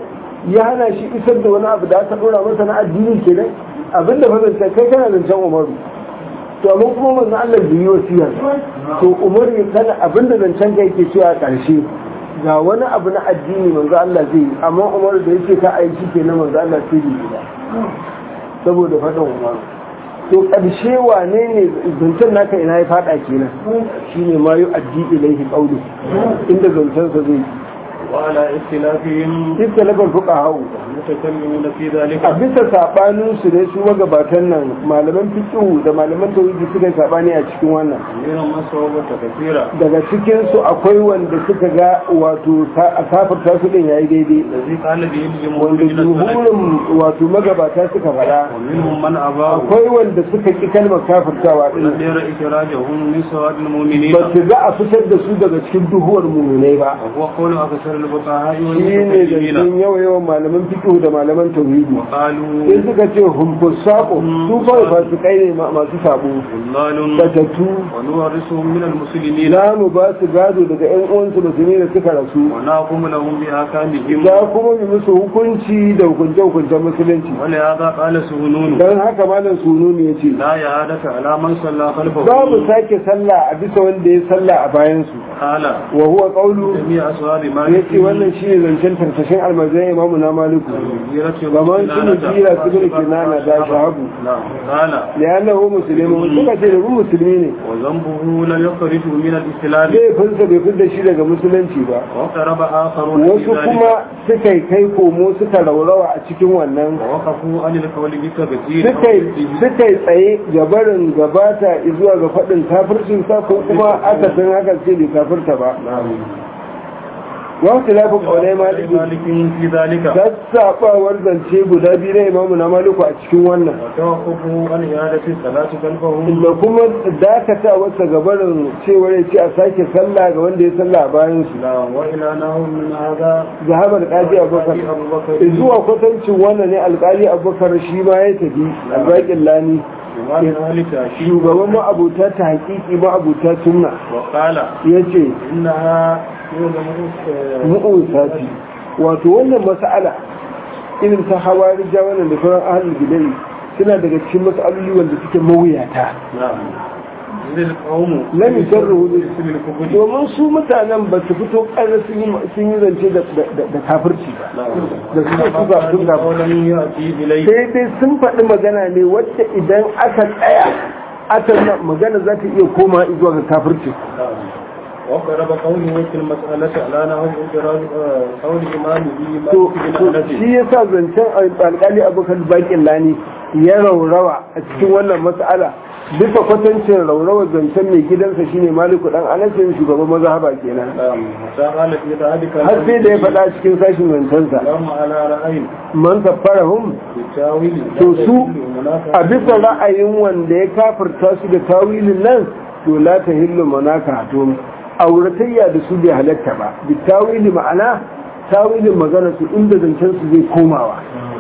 Speaker 1: ya hana shi isar da wani abu da aka dora masa na addini kenan abinda fa zance kai kana zancen umaru to amma kuma manzo Allah bai yi wasiya to umaru ya kana abinda zancen kai yake cewa a ƙarshe ga wani abu na addini manzo Allah zai yi amma umaru da yake ka aiki kenan manzo Allah sai bai yi ba saboda faɗin umaru to ƙarshe wane ne zancen naka ina ya faɗa kenan shine ma yu addi ilaihi qawlu inda zancen sa zai
Speaker 2: وعلى اختلافهم
Speaker 1: istalafal fuqaha
Speaker 2: المتكلمون في ذلك
Speaker 1: a bisa sabanin su ne su magabatan nan malaman fiqh da malaman tauhidi suka yi sabani a cikin wannan
Speaker 2: منهم من صوبة كثيرة
Speaker 1: daga cikin su akwai wanda suka ga wato a kafirta su din yayi daidai
Speaker 2: الذي قال به الجمهور
Speaker 1: wanda
Speaker 2: من السلف
Speaker 1: jumhurin wato magabata suka faɗa
Speaker 2: ومنهم من أباه
Speaker 1: akwai wanda suka ki kalmar kafirtawa din
Speaker 2: غير إخراجهم من سواد المؤمنين
Speaker 1: ba su ga a fitar da su daga cikin duhuwar mummunai ba
Speaker 2: وهو قول أكثر الفقهاء
Speaker 1: shi ne
Speaker 2: والمتكلمين
Speaker 1: zancen yawa yawan malaman fiqh da malaman tauhidi
Speaker 2: وقالوا
Speaker 1: sai suka ce humfusaqu su kawai fasikai ne ma- masu sabo
Speaker 2: ضلال
Speaker 1: batattu
Speaker 2: ونورثهم من المسلمين
Speaker 1: za mu ba su gado daga ƴan uwansu musulmi da suka rasu
Speaker 2: ونحكم لهم بأحكامهم
Speaker 1: za kuma mu musu hukunci da hukunce-hukuncen musulunci
Speaker 2: ولهذا قال سهنون
Speaker 1: don haka malam sununi ya ce
Speaker 2: لا يعادة على من صلى خلفه
Speaker 1: za mu sake sallah a bisa wanda ya sallah a bayansu
Speaker 2: قال
Speaker 1: wa huwa qawlu
Speaker 2: جميع أصحاب
Speaker 1: ya
Speaker 2: مالك
Speaker 1: ce wannan shi ne zancen tarkashin almazan imamu na maliku kamar su mu jira su bin kinana da shahabu
Speaker 2: نعم قال
Speaker 1: li'annahu muslimun suka ce da mu musulmi ne
Speaker 2: وذنبه لا يخرج من الإسلام
Speaker 1: laifinsa bai fidda shi daga musulunci ba
Speaker 2: واقترب آخرون في
Speaker 1: wasu
Speaker 2: ذلك
Speaker 1: kuma suka yi kai komo suka raurawa a cikin wannan
Speaker 2: ووقفوا عن القول بتبديل
Speaker 1: suka yi suka yi tsaye ga barin gabata zuwa ga faɗin kafircin sa ko kuma aka san haka sai bai kafirta ba wasu lafi ƙaunai maliki
Speaker 2: مالك في ذلك
Speaker 1: sassaɓawar zance guda biyu na imamu na maliku a cikin wannan
Speaker 2: وتوقفوا عن إعادة الصلاة خلفهم
Speaker 1: da kuma dakata wasa gabarin cewar ya ce a sake sallah ga wanda ya sallah a bayan su
Speaker 2: لا وإلى نحو من هذا
Speaker 1: zahabar alƙali abubakar
Speaker 2: أبو بكر
Speaker 1: zuwa kwatancin wannan ne alƙali abubakar shi ma ya tafi albaƙin lani
Speaker 2: ومن أهل تأشيب
Speaker 1: shugaban ma'abuta ta hakiki ma'abuta sunna
Speaker 2: وقال
Speaker 1: ya ce
Speaker 2: إنها
Speaker 1: mu'usati wato wannan mas'ala irin ta hawa rija wannan da sauran ahalin gidai suna daga cikin mas'aloli wanda suke mawuyata
Speaker 2: نعم إذ القوم
Speaker 1: lam yusarru
Speaker 2: باسم الكفر
Speaker 1: domin su mutanen ba su fito ƙarar sun yi sun yi zance da- da da kafirci ba da suka su ba sun ga
Speaker 2: قولا يأتي إليه
Speaker 1: sai dai sun faɗi magana ne wacce idan aka tsaya aka na- magana za ta iya koma zuwa ga kafirci
Speaker 2: وقرب قوله في المسألة على نحو إدراج قول إمامه
Speaker 1: to
Speaker 2: مالك
Speaker 1: to
Speaker 2: بن أنس
Speaker 1: shi yasa zancen alƙali abokan bakin lani ya raurawa a cikin wannan mas'ala bisa kwatancin raurawa zancen mai gidansa shine maliku dan anasin shugaban mazhaba kenan
Speaker 2: حتى قال في ذلك
Speaker 1: har sai da ya faɗa cikin sashin zancensa
Speaker 2: اللهم على رأي
Speaker 1: man kaffarahum
Speaker 2: بالتاويل
Speaker 1: to su a bisa ra'ayin wanda ya kafirta su da tawilin nan to la ta hillu manaka hatum auratayya da su bai halatta ba bi tawili ma'ana tawilin magana su inda zancen su zai komawa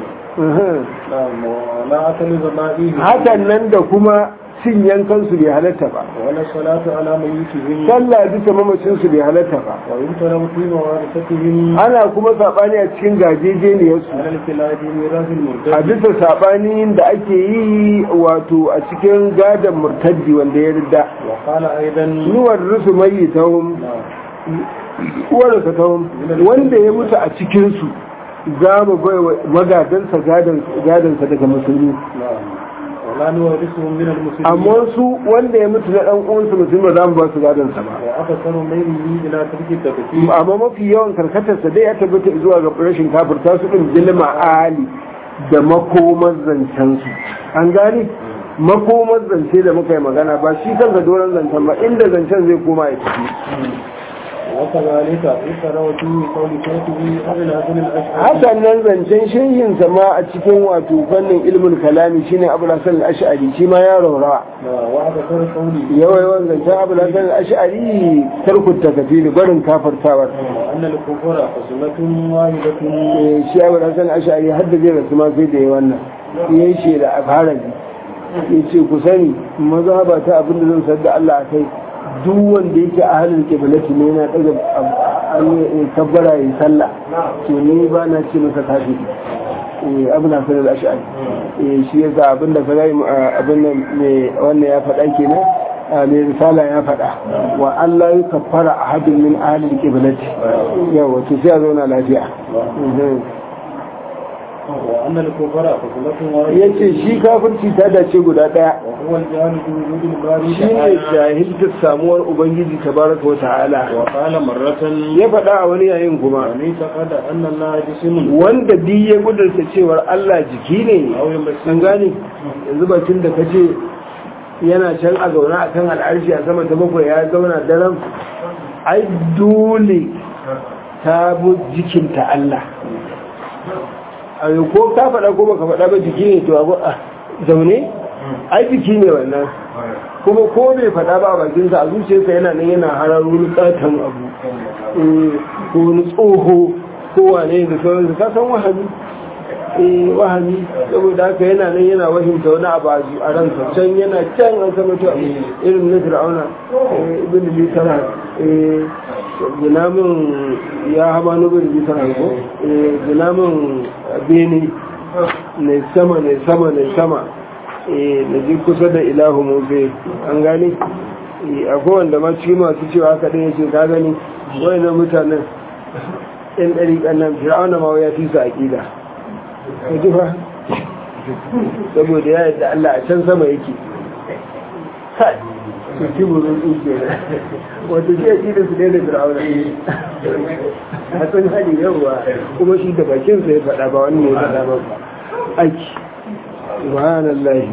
Speaker 2: لا أكل ذبائه
Speaker 1: hakan nan da kuma cin yankan su bai halatta ba
Speaker 2: ولا الصلاة على ميتهم
Speaker 1: sallah bisa mamacin su bai halatta ba
Speaker 2: ويمتنع في موارثتهم
Speaker 1: ana kuma sabani a cikin gajejeniyar su
Speaker 2: على الخلاف ميراث
Speaker 1: a
Speaker 2: المرتد
Speaker 1: bisa sabanin da ake yi wato a cikin gadon murtaddi wanda ya rida
Speaker 2: وقال أيضا
Speaker 1: nuwar rusu mai tahun uwarsa tahun wanda ya mutu a cikinsu za mu bai wa magadansa gadansa daga musulmi
Speaker 2: نعم ولا نورثهم من المسلمين
Speaker 1: amma su wanda ya mutu na dan uwansa musulmi ba za mu ba su gadansa ba
Speaker 2: وأكثر ميله إلى ترك التكفير
Speaker 1: amma mafi yawan karkatarsa dai ya tabbata zuwa ga rashin kafirta su din jilma ali da makomar zancensu an gane makomar zance da muka yi magana ba shi kansa doron zancen ba inda zancen zai koma ya tafi
Speaker 2: وكذلك ذكر في قول شيخه أبي الحسن الأشعري
Speaker 1: hakan nan zancen shehinsa ma a cikin wato fannin ilmin kalami shine abu hasan al-ash'ari shi ma ya raurawa
Speaker 2: وأكثر قوله
Speaker 1: yawa yawan zancen abu hasan al-ash'ari tarkut takafiri barin kafartawar
Speaker 2: أن الكفر قسمة واحدة
Speaker 1: Eh, shi abu hasan al-ash'ari har da zai rasu ma sai da yi wannan ya yi shi da afharabi ya ce ku sani mazhaba ta abin da zan sadda Allah a kai duk wanda yake a halin kiblati ne yana daga an yi kabbara yi sallah to ni ba na ce masa kafiri eh abu na sanar da ash'ari eh shi yasa abin da ka gani abin nan me wannan ya faɗa kenan mai risala ya faɗa wa Allah ya kafara ahadun min ahli qiblati yawa to sai a zauna lafiya
Speaker 2: وأن الكفر فضلة واحدة
Speaker 1: yace shi kafirci ta dace guda daya
Speaker 2: وهو الجهل بوجود الباري
Speaker 1: shi ne
Speaker 2: تعالى
Speaker 1: jahiltar samuwar ubangiji tabaraka wa ta'ala
Speaker 2: وقال مرة
Speaker 1: ya faɗa a wani yayin kuma
Speaker 2: من اعتقد أن الله جسم
Speaker 1: wanda duk ya gudurta cewar Allah jiki ne
Speaker 2: أو يمثل
Speaker 1: an gane yanzu batun da kace yana can a zaune a kan al'arshi a sama ta bakwai ya zauna daren ai dole ta bu jikinta Allah a yau ko ka faɗa ko baka faɗa ba jiki ne to abu a zaune ai jiki ne wannan kuma ko bai faɗa ba a bakinsa a zuciyarsa yana nan yana hararo wani ƙaton abu eh, ko wani tsoho ko wane da sauransu ka san wahami eh wahami saboda haka yana nan yana wahimta wani abu a zu- a ransa can yana can an sama to irin na fir'auna eh, ibn litara eh gina min ya haba ni ibn litara ko eh gina min bene ne sama ne sama ne sama eh na ji kusa da ilahu musa an gane eh akwai wanda ma cikin masu cewa haka ɗaya ce ka gani wayannan mutanen yan ɗari ƙannan fir'auna ma ya fi su aƙida ka ji fa saboda ya yadda Allah a can sama yake kai su ci burin tsuke na wata shi aƙida su ne da fir'auna a san hali yawwa kuma shi da bakinsa ya faɗa ba wani ne ya faɗa ba aiki subhanallahi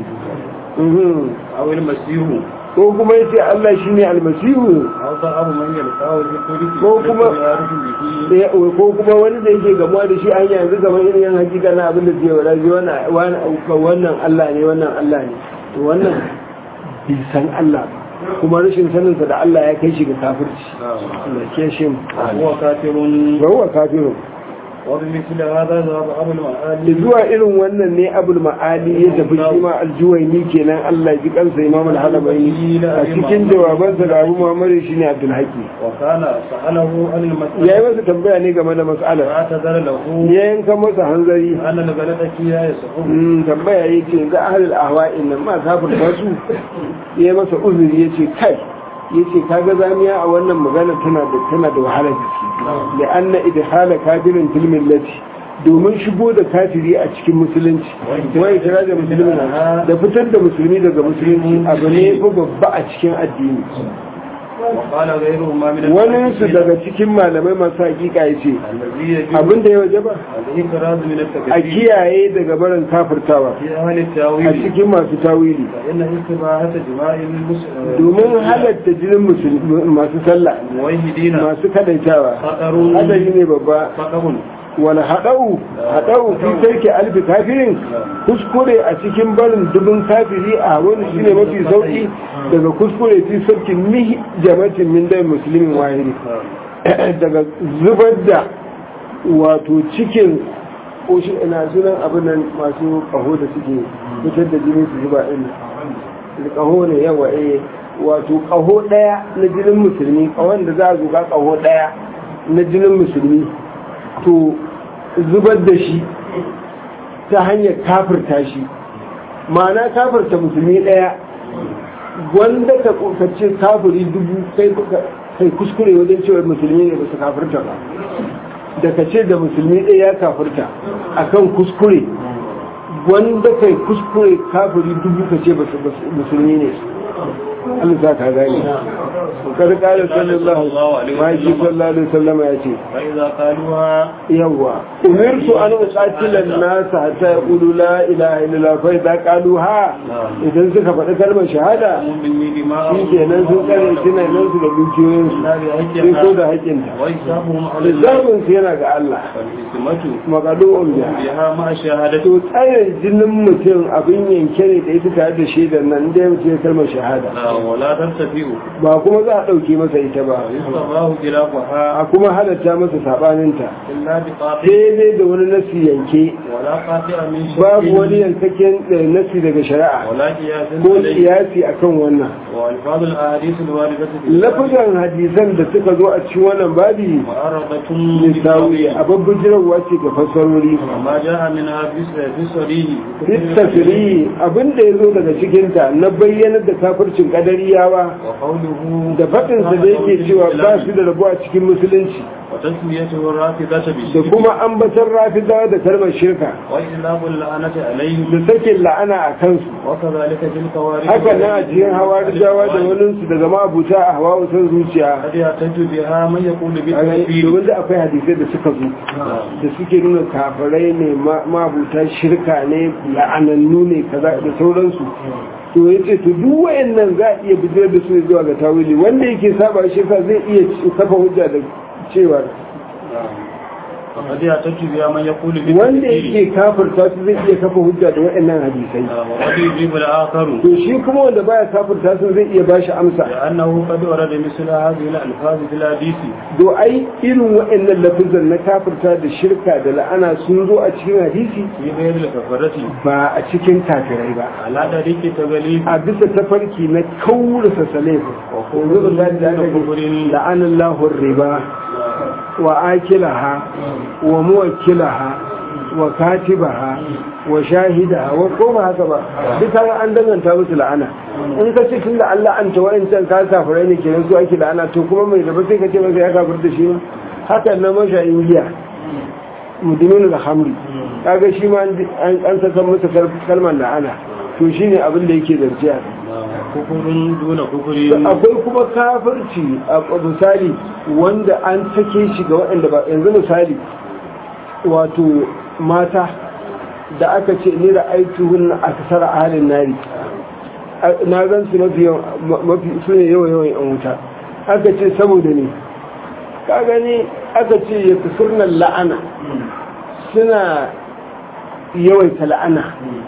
Speaker 1: mhm
Speaker 2: أو المسيح
Speaker 1: ko kuma yace Allah shine almasihu
Speaker 2: أو ضعف من يلقاه بالطريق
Speaker 1: ko kuma
Speaker 2: يعرف به
Speaker 1: eh, ko kuma wani da yake gamuwa da shi hanya yanzu kamar irin yan hakika na abin da ke wada ji wannan wannan Allah ne wannan Allah ne to wannan bai san Allah ba kuma rashin saninsa da Allah ya kai shi ga kafirci Allah ke shi mu
Speaker 2: هو كافر
Speaker 1: ba huwa kafirun
Speaker 2: وبمثل هذا ذهب أبو
Speaker 1: da
Speaker 2: المعالي
Speaker 1: zuwa irin wannan ne abul ma'ali ya tafi shi ma aljuwaini kenan Allah ji kansa imam al-halabaini a cikin jawabansa da abu muhammadu shine abdul haqi
Speaker 2: وكان سأله عن
Speaker 1: ya yi
Speaker 2: المسألة
Speaker 1: masa tambaya ne game da mas'alar
Speaker 2: فاعتذر له
Speaker 1: ya yanka masa hanzari
Speaker 2: أن الغلط فيها يصحب
Speaker 1: Mm, tambaya ya ce ga ahalil ahwa'in nan ma kafirta su ya masa uzuri ya ce kai ya ce kaga zamiya a wannan magana tana da tana da wahala gaske da anna idhala kafirin fil millati domin shigo da kafiri a cikin musulunci wai kira da musulmi da fitar da musulmi daga musulunci abu ne fa babba a cikin addini
Speaker 2: وقال غيره ما من
Speaker 1: wani su daga cikin malamai masu hakika ya ce
Speaker 2: الذي يجب
Speaker 1: abin da ya waje ba
Speaker 2: الإكراز من
Speaker 1: a
Speaker 2: التكفير
Speaker 1: kiyaye daga barin kafirtawa
Speaker 2: في أهل
Speaker 1: a
Speaker 2: التاويل
Speaker 1: cikin masu tawili
Speaker 2: فإن استباحة جماع المسلمين
Speaker 1: domin halatta jinin musulmi masu sallah
Speaker 2: موحدين
Speaker 1: masu kadaitawa
Speaker 2: خطر
Speaker 1: hadari ne babba
Speaker 2: فقه
Speaker 1: wani haɗau haɗau fi sarki alfi kafirin kuskure a cikin barin dubin kafiri a wani shi ne mafi sauƙi daga kuskure fi sarki mihi jama'atin min dai musulmin wahiri daga zubar da wato cikin ƙoshi ina sunan abin nan masu ƙaho da suke fitar da jini su zuba ɗin ƙaho ne yawa eh wato ƙaho ɗaya na jinin musulmi ƙahon da za a zuga ƙaho ɗaya na jinin musulmi to zubar da shi ta hanyar kafirta shi ma'ana kafirta musulmi ɗaya wanda ka kokace kafiri dubu kai kai kuskure wajen cewa musulmi ne ba su kafirta ba da ka ce da musulmi ɗaya ya kafirta akan kuskure wanda kai kuskure kafiri dubu ka ce ba su musulmi ne Allah za ka gane kada kala sallallahu alaihi sallallahu sallama ya ce
Speaker 2: فإذا قالوها
Speaker 1: yawa umirtu an uqatila an-nas hatta yaqulu la ilaha illallah fa idza qaluha idan suka faɗi kalmar shahada
Speaker 2: مني
Speaker 1: shi
Speaker 2: دماءهم
Speaker 1: kenan sun tsare tunanin su da dukiyoyin su
Speaker 2: لا
Speaker 1: sai ko da
Speaker 2: بحجها
Speaker 1: haƙinta
Speaker 2: وحسابهم على الله
Speaker 1: lissafin su yana ga Allah
Speaker 2: فالحكمة
Speaker 1: magadu'un biya
Speaker 2: بها مع شهادته
Speaker 1: to tsare jinin mutum abin yanke ne da ita tare da shaidar nan da ya mutu ya kalmar shahada
Speaker 2: ولا ترتفع
Speaker 1: ba kuma za a za a ɗauke masa ita ba
Speaker 2: ويصطفاه خلافها
Speaker 1: a kuma halatta masa saɓaninta
Speaker 2: إلا بقاطع
Speaker 1: sai dai da wani nasi yanke
Speaker 2: ولا قاطع من شك
Speaker 1: babu wani yankakken eh, nasi daga shari'a
Speaker 2: ولا قياس
Speaker 1: ko
Speaker 2: عليه
Speaker 1: kiyasi akan wannan
Speaker 2: وألفاظ الأحاديث الواردة في
Speaker 1: lafazan hadisan da suka zo a cikin wannan babi
Speaker 2: معرضة
Speaker 1: lissawi a babban jirarwa ce ga fassarori
Speaker 2: وما جاء منها في في الصريح
Speaker 1: littafiri abinda ya zo daga cikinta na bayyanar da kafircin kadariyawa
Speaker 2: وقوله
Speaker 1: da faɗinsa da yake cewa ba su da rabu a cikin musulunci
Speaker 2: وتسميته الرافضة
Speaker 1: da
Speaker 2: بالشرك
Speaker 1: kuma ambatar rafidawa da kalmar shirka
Speaker 2: وإطلاق اللعنة عليهم
Speaker 1: da sakin la'ana a kansu
Speaker 2: وكذلك في الخوارج
Speaker 1: haka nan a cikin hawa rijawa da waninsu daga ma'abuta a hawa wutan zuciya
Speaker 2: قد يحتج بها من يقول
Speaker 1: A gani,
Speaker 2: بالتكفير
Speaker 1: domin da akwai hadisai da suka zo da suke nuna kafirai ne ma- ma'abuta shirka ne la'anannu ne kaza da sauransu to ya ce to duk wayannan za a iya bijirar da su ne zuwa ga tawili wanda yake saba shirka zai iya kafa hujja da cewa
Speaker 2: وقد يحتج بها من يقول
Speaker 1: wanda
Speaker 2: بالتكفير
Speaker 1: yake kafirta su zai iya kafa hujja da wayannan hadisai
Speaker 2: وقد يجيب الآخر
Speaker 1: to shi kuma wanda baya kafirta su zai iya bashi amsa
Speaker 2: لأنه قد ورد مثل هذه الألفاظ في الحديث
Speaker 1: do ai irin wayannan lafizan na kafirta da shirka da la'ana sun zo a cikin hadisi
Speaker 2: في غير الكفرة
Speaker 1: ba a cikin kafirai ba
Speaker 2: على طريق تغليب
Speaker 1: a bisa tafarki na kaurasa salefin yanzu da da aka ji la'anin lahun riba wa akilaha wa muwakilaha wa katibaha wa shahidaha wa ko ba haka ba duka an danganta musu la'ana in ka ce tun da Allah an ta wa'ancan ka kafirai ne kenan su ake la'ana to kuma mai da ba sai ka ce masa ya kafir da shi ma haka na mashayin giya mudumin da hamri kaga shi ma an an saka masa kalmar la'ana to shine abin da yake zarciya
Speaker 2: كفر دون كفر
Speaker 1: akwai kuma kafirci a misali wanda an sake shi ga waɗanda ba yanzu misali wato mata da aka ce ni da aituhun a kasar halin nari na gan su mafi mafi su ne yawan yawan yan wuta aka ce saboda ne ka gani aka ce ya kusurnan la'ana suna yawaita la'ana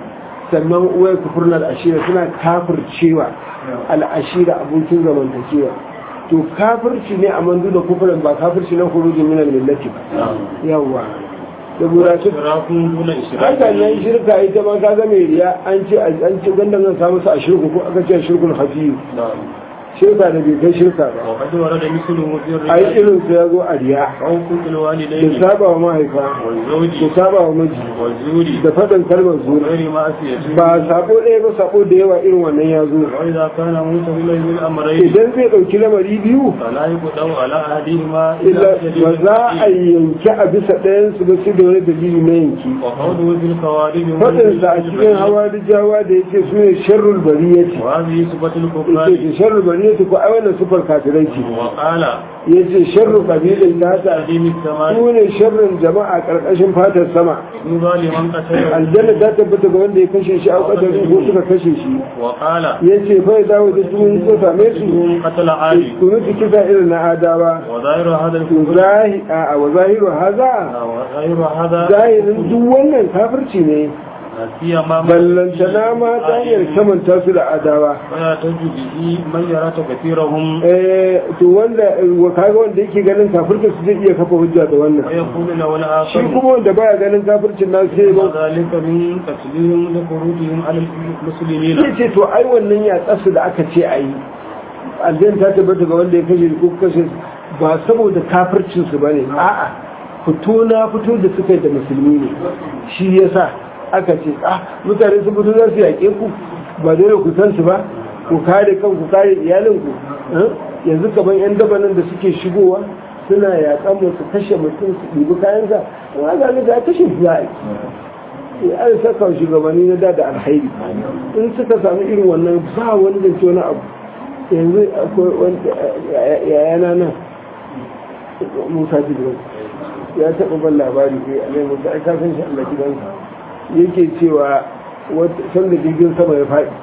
Speaker 1: sannan uwai kufurnar ashira suna kafircewa al'ashira abokin zamantakewa to kafirci ne a mandu da kufurin ba kafirci na kurujin minar millati ba yawwa da burashi
Speaker 2: إشراك دون
Speaker 1: haka nan
Speaker 2: إشراك
Speaker 1: shirka ita ma kaga mai riya an ce an ce gandan zan samu su a shirku ko aka ce shirkul hafiyu shirka da bai kai shirka ba
Speaker 2: وقد ورد مثله في
Speaker 1: ai
Speaker 2: الرجال
Speaker 1: irin su ya zo a riya
Speaker 2: حقوق
Speaker 1: da
Speaker 2: الوالدين
Speaker 1: saba wa mahaifa da
Speaker 2: والزوج
Speaker 1: saba wa miji
Speaker 2: والزور
Speaker 1: da faɗin kalmar zuwa
Speaker 2: غير معصية
Speaker 1: ba sabo ɗaya ba sabo da yawa irin wannan ya zo
Speaker 2: وإذا كان متولى بالأمرين
Speaker 1: idan zai ɗauki lamari biyu
Speaker 2: فلا يقدر على أحدهما
Speaker 1: illa
Speaker 2: إلا
Speaker 1: ba za a yanki a bisa ɗayansu ba su da wani dalili na yanki
Speaker 2: وقوله في الخوارج
Speaker 1: faɗinsa a cikin hawa da jawa da yake su ne sharrul bariyati
Speaker 2: وهذه صفة
Speaker 1: yace
Speaker 2: الكفار
Speaker 1: ce sharrul bariyati ko ai wannan sufar kafirai ce
Speaker 2: وقال
Speaker 1: yace sharrul qabilin nata
Speaker 2: تقديم السماء
Speaker 1: su ne sharrin jama'a karkashin fatar sama
Speaker 2: يوضى لمن قتله
Speaker 1: aljanna ta tabbata ga wanda ya kashe shi a kadarin ko suka kashe shi
Speaker 2: وقال
Speaker 1: yace fa ya dawo da sun ko same su
Speaker 2: من قتل عادي
Speaker 1: ku nufi kisa irin na adawa
Speaker 2: وظاهر هذا الكفر
Speaker 1: zahi a wa zahiru haza
Speaker 2: وظاهر هذا
Speaker 1: zahirin duk wannan kafirci ne
Speaker 2: سيما
Speaker 1: ballantana ma ta hanyar kamanta su da adawa
Speaker 2: ويعتج به من يرى تكثيرهم
Speaker 1: eh to wanda wa kaga wanda yake ganin kafirta su zai iya kafa hujja da wannan
Speaker 2: ويقول له
Speaker 1: shi
Speaker 2: الآخر
Speaker 1: kuma wanda baya ganin kafircin nan sai ba
Speaker 2: وذلك من قتلهم لخروجهم على المسلمين
Speaker 1: sai ce to ai wannan ya tsasu da aka ce a yi aljan ta tabbata ga wanda ya kashe ko kashe ba saboda kafircin su bane a'a fito na fito da suka yi da musulmi ne shi yasa aka ce ah mutane sun fito za su yaƙe ku ba dole ku san su ba ku kare kan ku kare iyalinku eh? yanzu kaman yan dabanan da suke shigowa suna yaƙan mu su kashe mutum su ɗibi kayansa in aka ga ga kashe su za a yi an saka shugabanni na da da alhairi in suka sami irin wannan ba wani da ce wani abu yanzu akwai wanda yayana nan musa jibirin ya taɓa ban labari kai a mai musa aika san shi allah gidansa yake cewa san da jirgin sama ya faɗi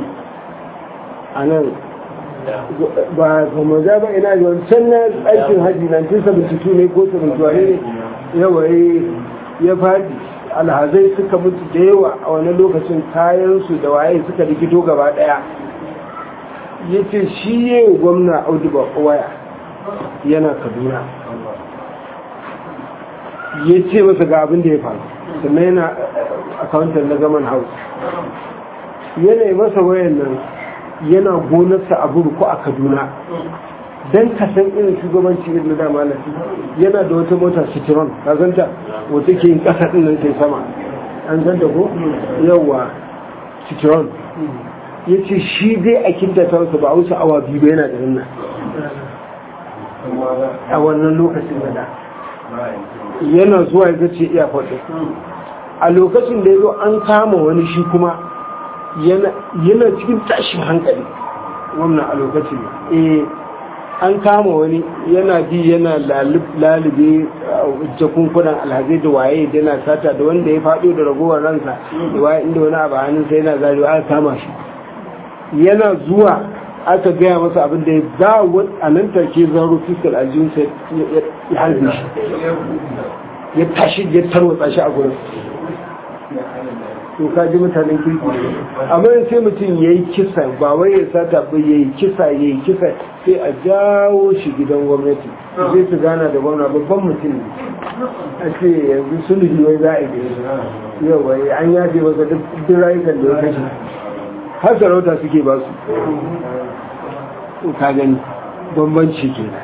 Speaker 1: a nan ba kuma za ba ina da wancan na aikin hajji 1972 ne ko 71 ne yawa ya faɗi alhazai suka mutu da yawa a wani lokacin kayansu da waye suka rikito gaba daya ya ce shi ya yi gwamna audu ba waya yana kaduna ya ce masa ga abin da ya faru sannan yana akawuntar na zaman house yana yi masa wayan nan yana gonarsa a burku a kaduna don ka san irin shugabanci irin na dama na yana da wata mota citron ka zanta wata ke yin kasa din nan sai sama an zanta ko yawa citron ya ce shi dai a kinta ta wasu ba a wuce awa biyu ba yana da nan a wannan lokacin da da yana zuwa ya zace iya faɗi a lokacin da ya zo an kama wani shi kuma yana cikin tashin hankali wannan a lokacin eh an kama wani yana bi yana lalube jakunkunan alhazai da waye da yana sata da wanda ya faɗo da ragowar ransa da waye inda wani abu hannun sai yana zarewa aka kama shi yana zuwa aka gaya masa abin da ya za a nan take zaro fiskal aljihun sai ya harbe shi ya tashi ya tarwatsa shi a gurin to ka ji mutanen kirki amma sai mutum ya yi kisa ba wai ya sata ba ya yi kisa ya yi kisa sai a jawo shi gidan gwamnati zai su gana da gwamna babban mutum ne a ce yanzu sulhi wai za a yi yau wai an yafe masa duk rayukan da ya kashe har sarauta suke ba su ka gani bambanci kenan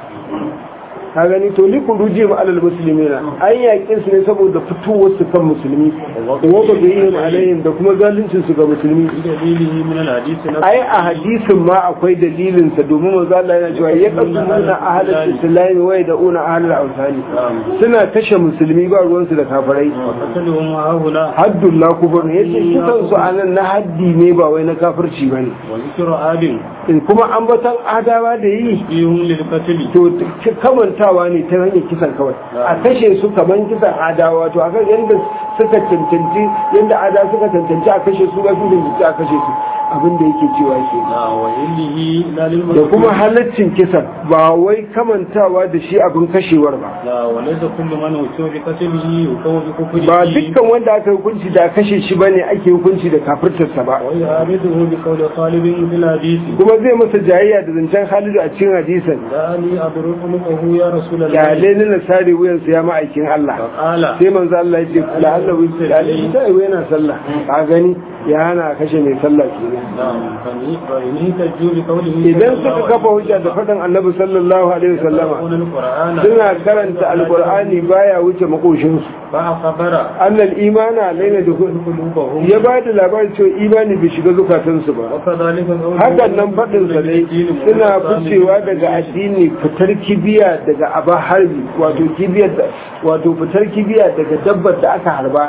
Speaker 1: ka gani to li kuruji ma alal muslimina an yaƙe su ne saboda fitowar su kan musulmi wa ba ga yin alayhim da kuma zaluncin su ga musulmi
Speaker 2: dalilihi min al-hadith na
Speaker 1: ai a hadisin ma akwai dalilin sa domin manzo Allah yana cewa ya qasumuna ahlul islam wa yad'una ahlul awsani suna kashe musulmi ba ruwan su da kafirai
Speaker 2: qataluhum haula
Speaker 1: haddullah kubur ne yace kisan su anan na haddi ne ba wai na kafirci bane
Speaker 2: wa zikru adin
Speaker 1: kuma ambatan adawa da yi
Speaker 2: yihum lil qatl
Speaker 1: to kamantawa ne ta hanyar kisan kawai a kashe su kaman kisan adawa to akan yadda suka cancanci yadda ada suka cancanci a kashe su ga su cancanci a kashe su abin da yake cewa ke
Speaker 2: na wa illihi la lil
Speaker 1: da kuma halaccin kisan ba wai kamantawa da shi abin kashewar ba
Speaker 2: la wa laysa kullu man wusifa bi qatlihi yukawu bi kufrihi
Speaker 1: ba dukkan wanda aka hukunci da kashe shi bane ake hukunci da kafirtarsa ba
Speaker 2: wa ya'riduhu bi qawli Khalid fil hadith
Speaker 1: kuma zai masa jayayya da zancen Halidu a cikin hadisan
Speaker 2: la ali adruku lahu ya rasulullah
Speaker 1: kyale ni na sare wuyansa ya ma'aikin Allah
Speaker 2: qala
Speaker 1: sai manzo Allah ya ce la'alla wi kyale ni sai yana sallah ka gani ya hana kashe mai sallah kenan
Speaker 2: na'am fa ni fa ni tajju bi qawlihi
Speaker 1: idan suka kafa hujja da faɗin annabi sallallahu alaihi wasallama
Speaker 2: al-qur'ana
Speaker 1: suna karanta alqur'ani baya wuce makoshin su
Speaker 2: fa akhbara
Speaker 1: annal imana laina da
Speaker 2: qulubahum
Speaker 1: ya ba da labarin cewa imani bai shiga zukatan su ba
Speaker 2: wa kadhalika qawluhu
Speaker 1: hakan nan faɗin sa dai suna ficewa daga addini fitar kibiya daga aba harbi wato kibiyar da wato fitar kibiya daga dabbar da aka harba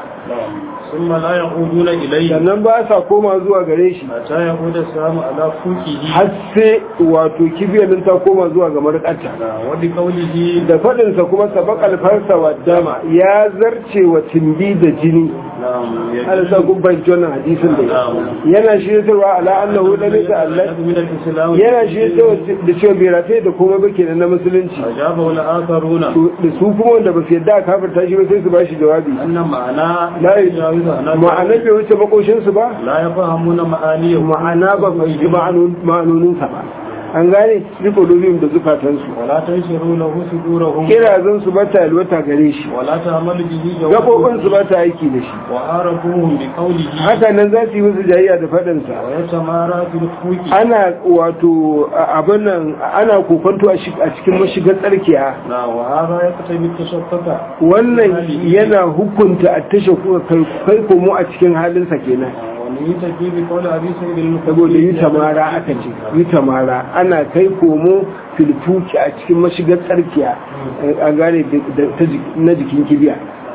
Speaker 2: ثم لا يعودون إليه
Speaker 1: sannan ba sa koma zuwa gare shi
Speaker 2: حتى يعود السلام على فوقه
Speaker 1: har sai wato kibiyar nan ta koma zuwa ga marƙarta
Speaker 2: وبقوله
Speaker 1: da faɗinsa kuma sabakal farsa wa dama ya zarce wa timbi da jini
Speaker 2: نعم
Speaker 1: ana sa gubban wannan hadisin da yana shiryatarwa ala annahu da nisa Allah
Speaker 2: من الإسلام
Speaker 1: yana shiryatarwa da cewa bai rataye da komai ba kenan na musulunci
Speaker 2: أجابه الآخرون
Speaker 1: To, da su kuma wanda ba su yadda a kafirta shi ba sai su ba shi jawabi
Speaker 2: أن معنى
Speaker 1: la
Speaker 2: يجاوز أن
Speaker 1: ma'ana bai wuce makoshinsu ba
Speaker 2: لا يفهمون معانيه
Speaker 1: ma'ana ba ba ji ma'anoninsa ba an gane riko dubin da zukatansu
Speaker 2: ولا تنشروا له صدورهم
Speaker 1: kirazan su ba ta yalwata gare shi
Speaker 2: ولا تعمل به
Speaker 1: gabobin su ba ta aiki da shi
Speaker 2: وعارفوهم بقوله
Speaker 1: haka nan za su yi musu jayayya da faɗinsa
Speaker 2: ويتمارى في الفوق
Speaker 1: ana wato a- abin nan ana kokonto a shi- a cikin mashigar tsarkiya
Speaker 2: نعم وهذا يقتضي التشفق
Speaker 1: wannan yana hukunta a tashe kuka kai kai komo a cikin halinsa kenan
Speaker 2: ونيتجي بقول أبي سعيد المخدري
Speaker 1: saboda yi tamara aka ce yi tamara ana kai komo filfuki a cikin mashigar tsarkiya a gane da- ta jik- na jikin kibiya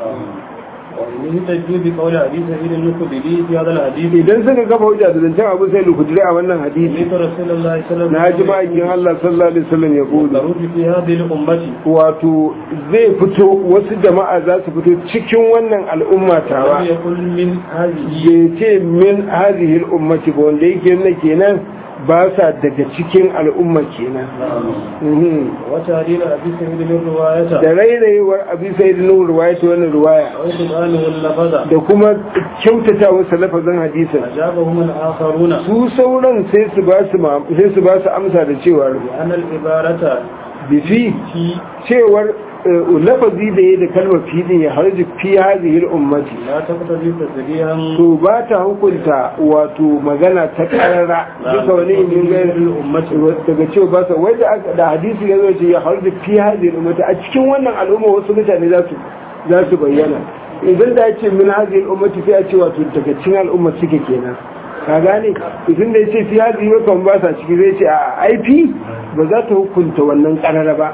Speaker 2: ونيتجي بقول أبي سعيد المخدري في هذا الحديث
Speaker 1: idan suka kafa hujja da zancen abu sai lukudure a wannan hadisi
Speaker 2: سمعت رسول الله صلى الله
Speaker 1: na
Speaker 2: عليه
Speaker 1: ji ma'aikin Allah sallallahu alaihi wasallam ya kudu
Speaker 2: خروج في هذه الأمة
Speaker 1: wato zai fito wasu jama'a za su fito cikin wannan al'umma tawa
Speaker 2: ولم يكن من هذه
Speaker 1: bai ce min hazihil ummati ba wanda yake nuna kenan ba sa daga cikin al'umma kenan Mhm.
Speaker 2: وتعديل أبي سعيد الرواية
Speaker 1: da rairayewar abin sai da nuhur ruwaya ta wannan ruwaya
Speaker 2: وإبطاله اللفظ
Speaker 1: da kuma kyautata wasu lafazin hadisin
Speaker 2: أجابهم الآخرون
Speaker 1: su sauran sai su ba su ma- sai su ba su amsa da cewar
Speaker 2: بأن العبارة
Speaker 1: bifi
Speaker 2: في
Speaker 1: cewar eh, lafazi da ya da kalmar fi ya harji fi hadhihi ummati
Speaker 2: لا تقتضي تسريها
Speaker 1: to ba ta hukunta wato magana ta karara duka wani ilimin gairin ummati daga cewa ba sa wanda aka- da hadisi ya zo ce ya harji fi hadhihi ummati a cikin wannan al'umma wasu mutane za su za su bayyana idan da ya ce min hadhihi ummati sai a ce wato daga cikin al'umma suke kenan ka gane idan da ya ce fi hadhihi wa kan ba sa ciki zai ce a IP ba za ta hukunta wannan karara ba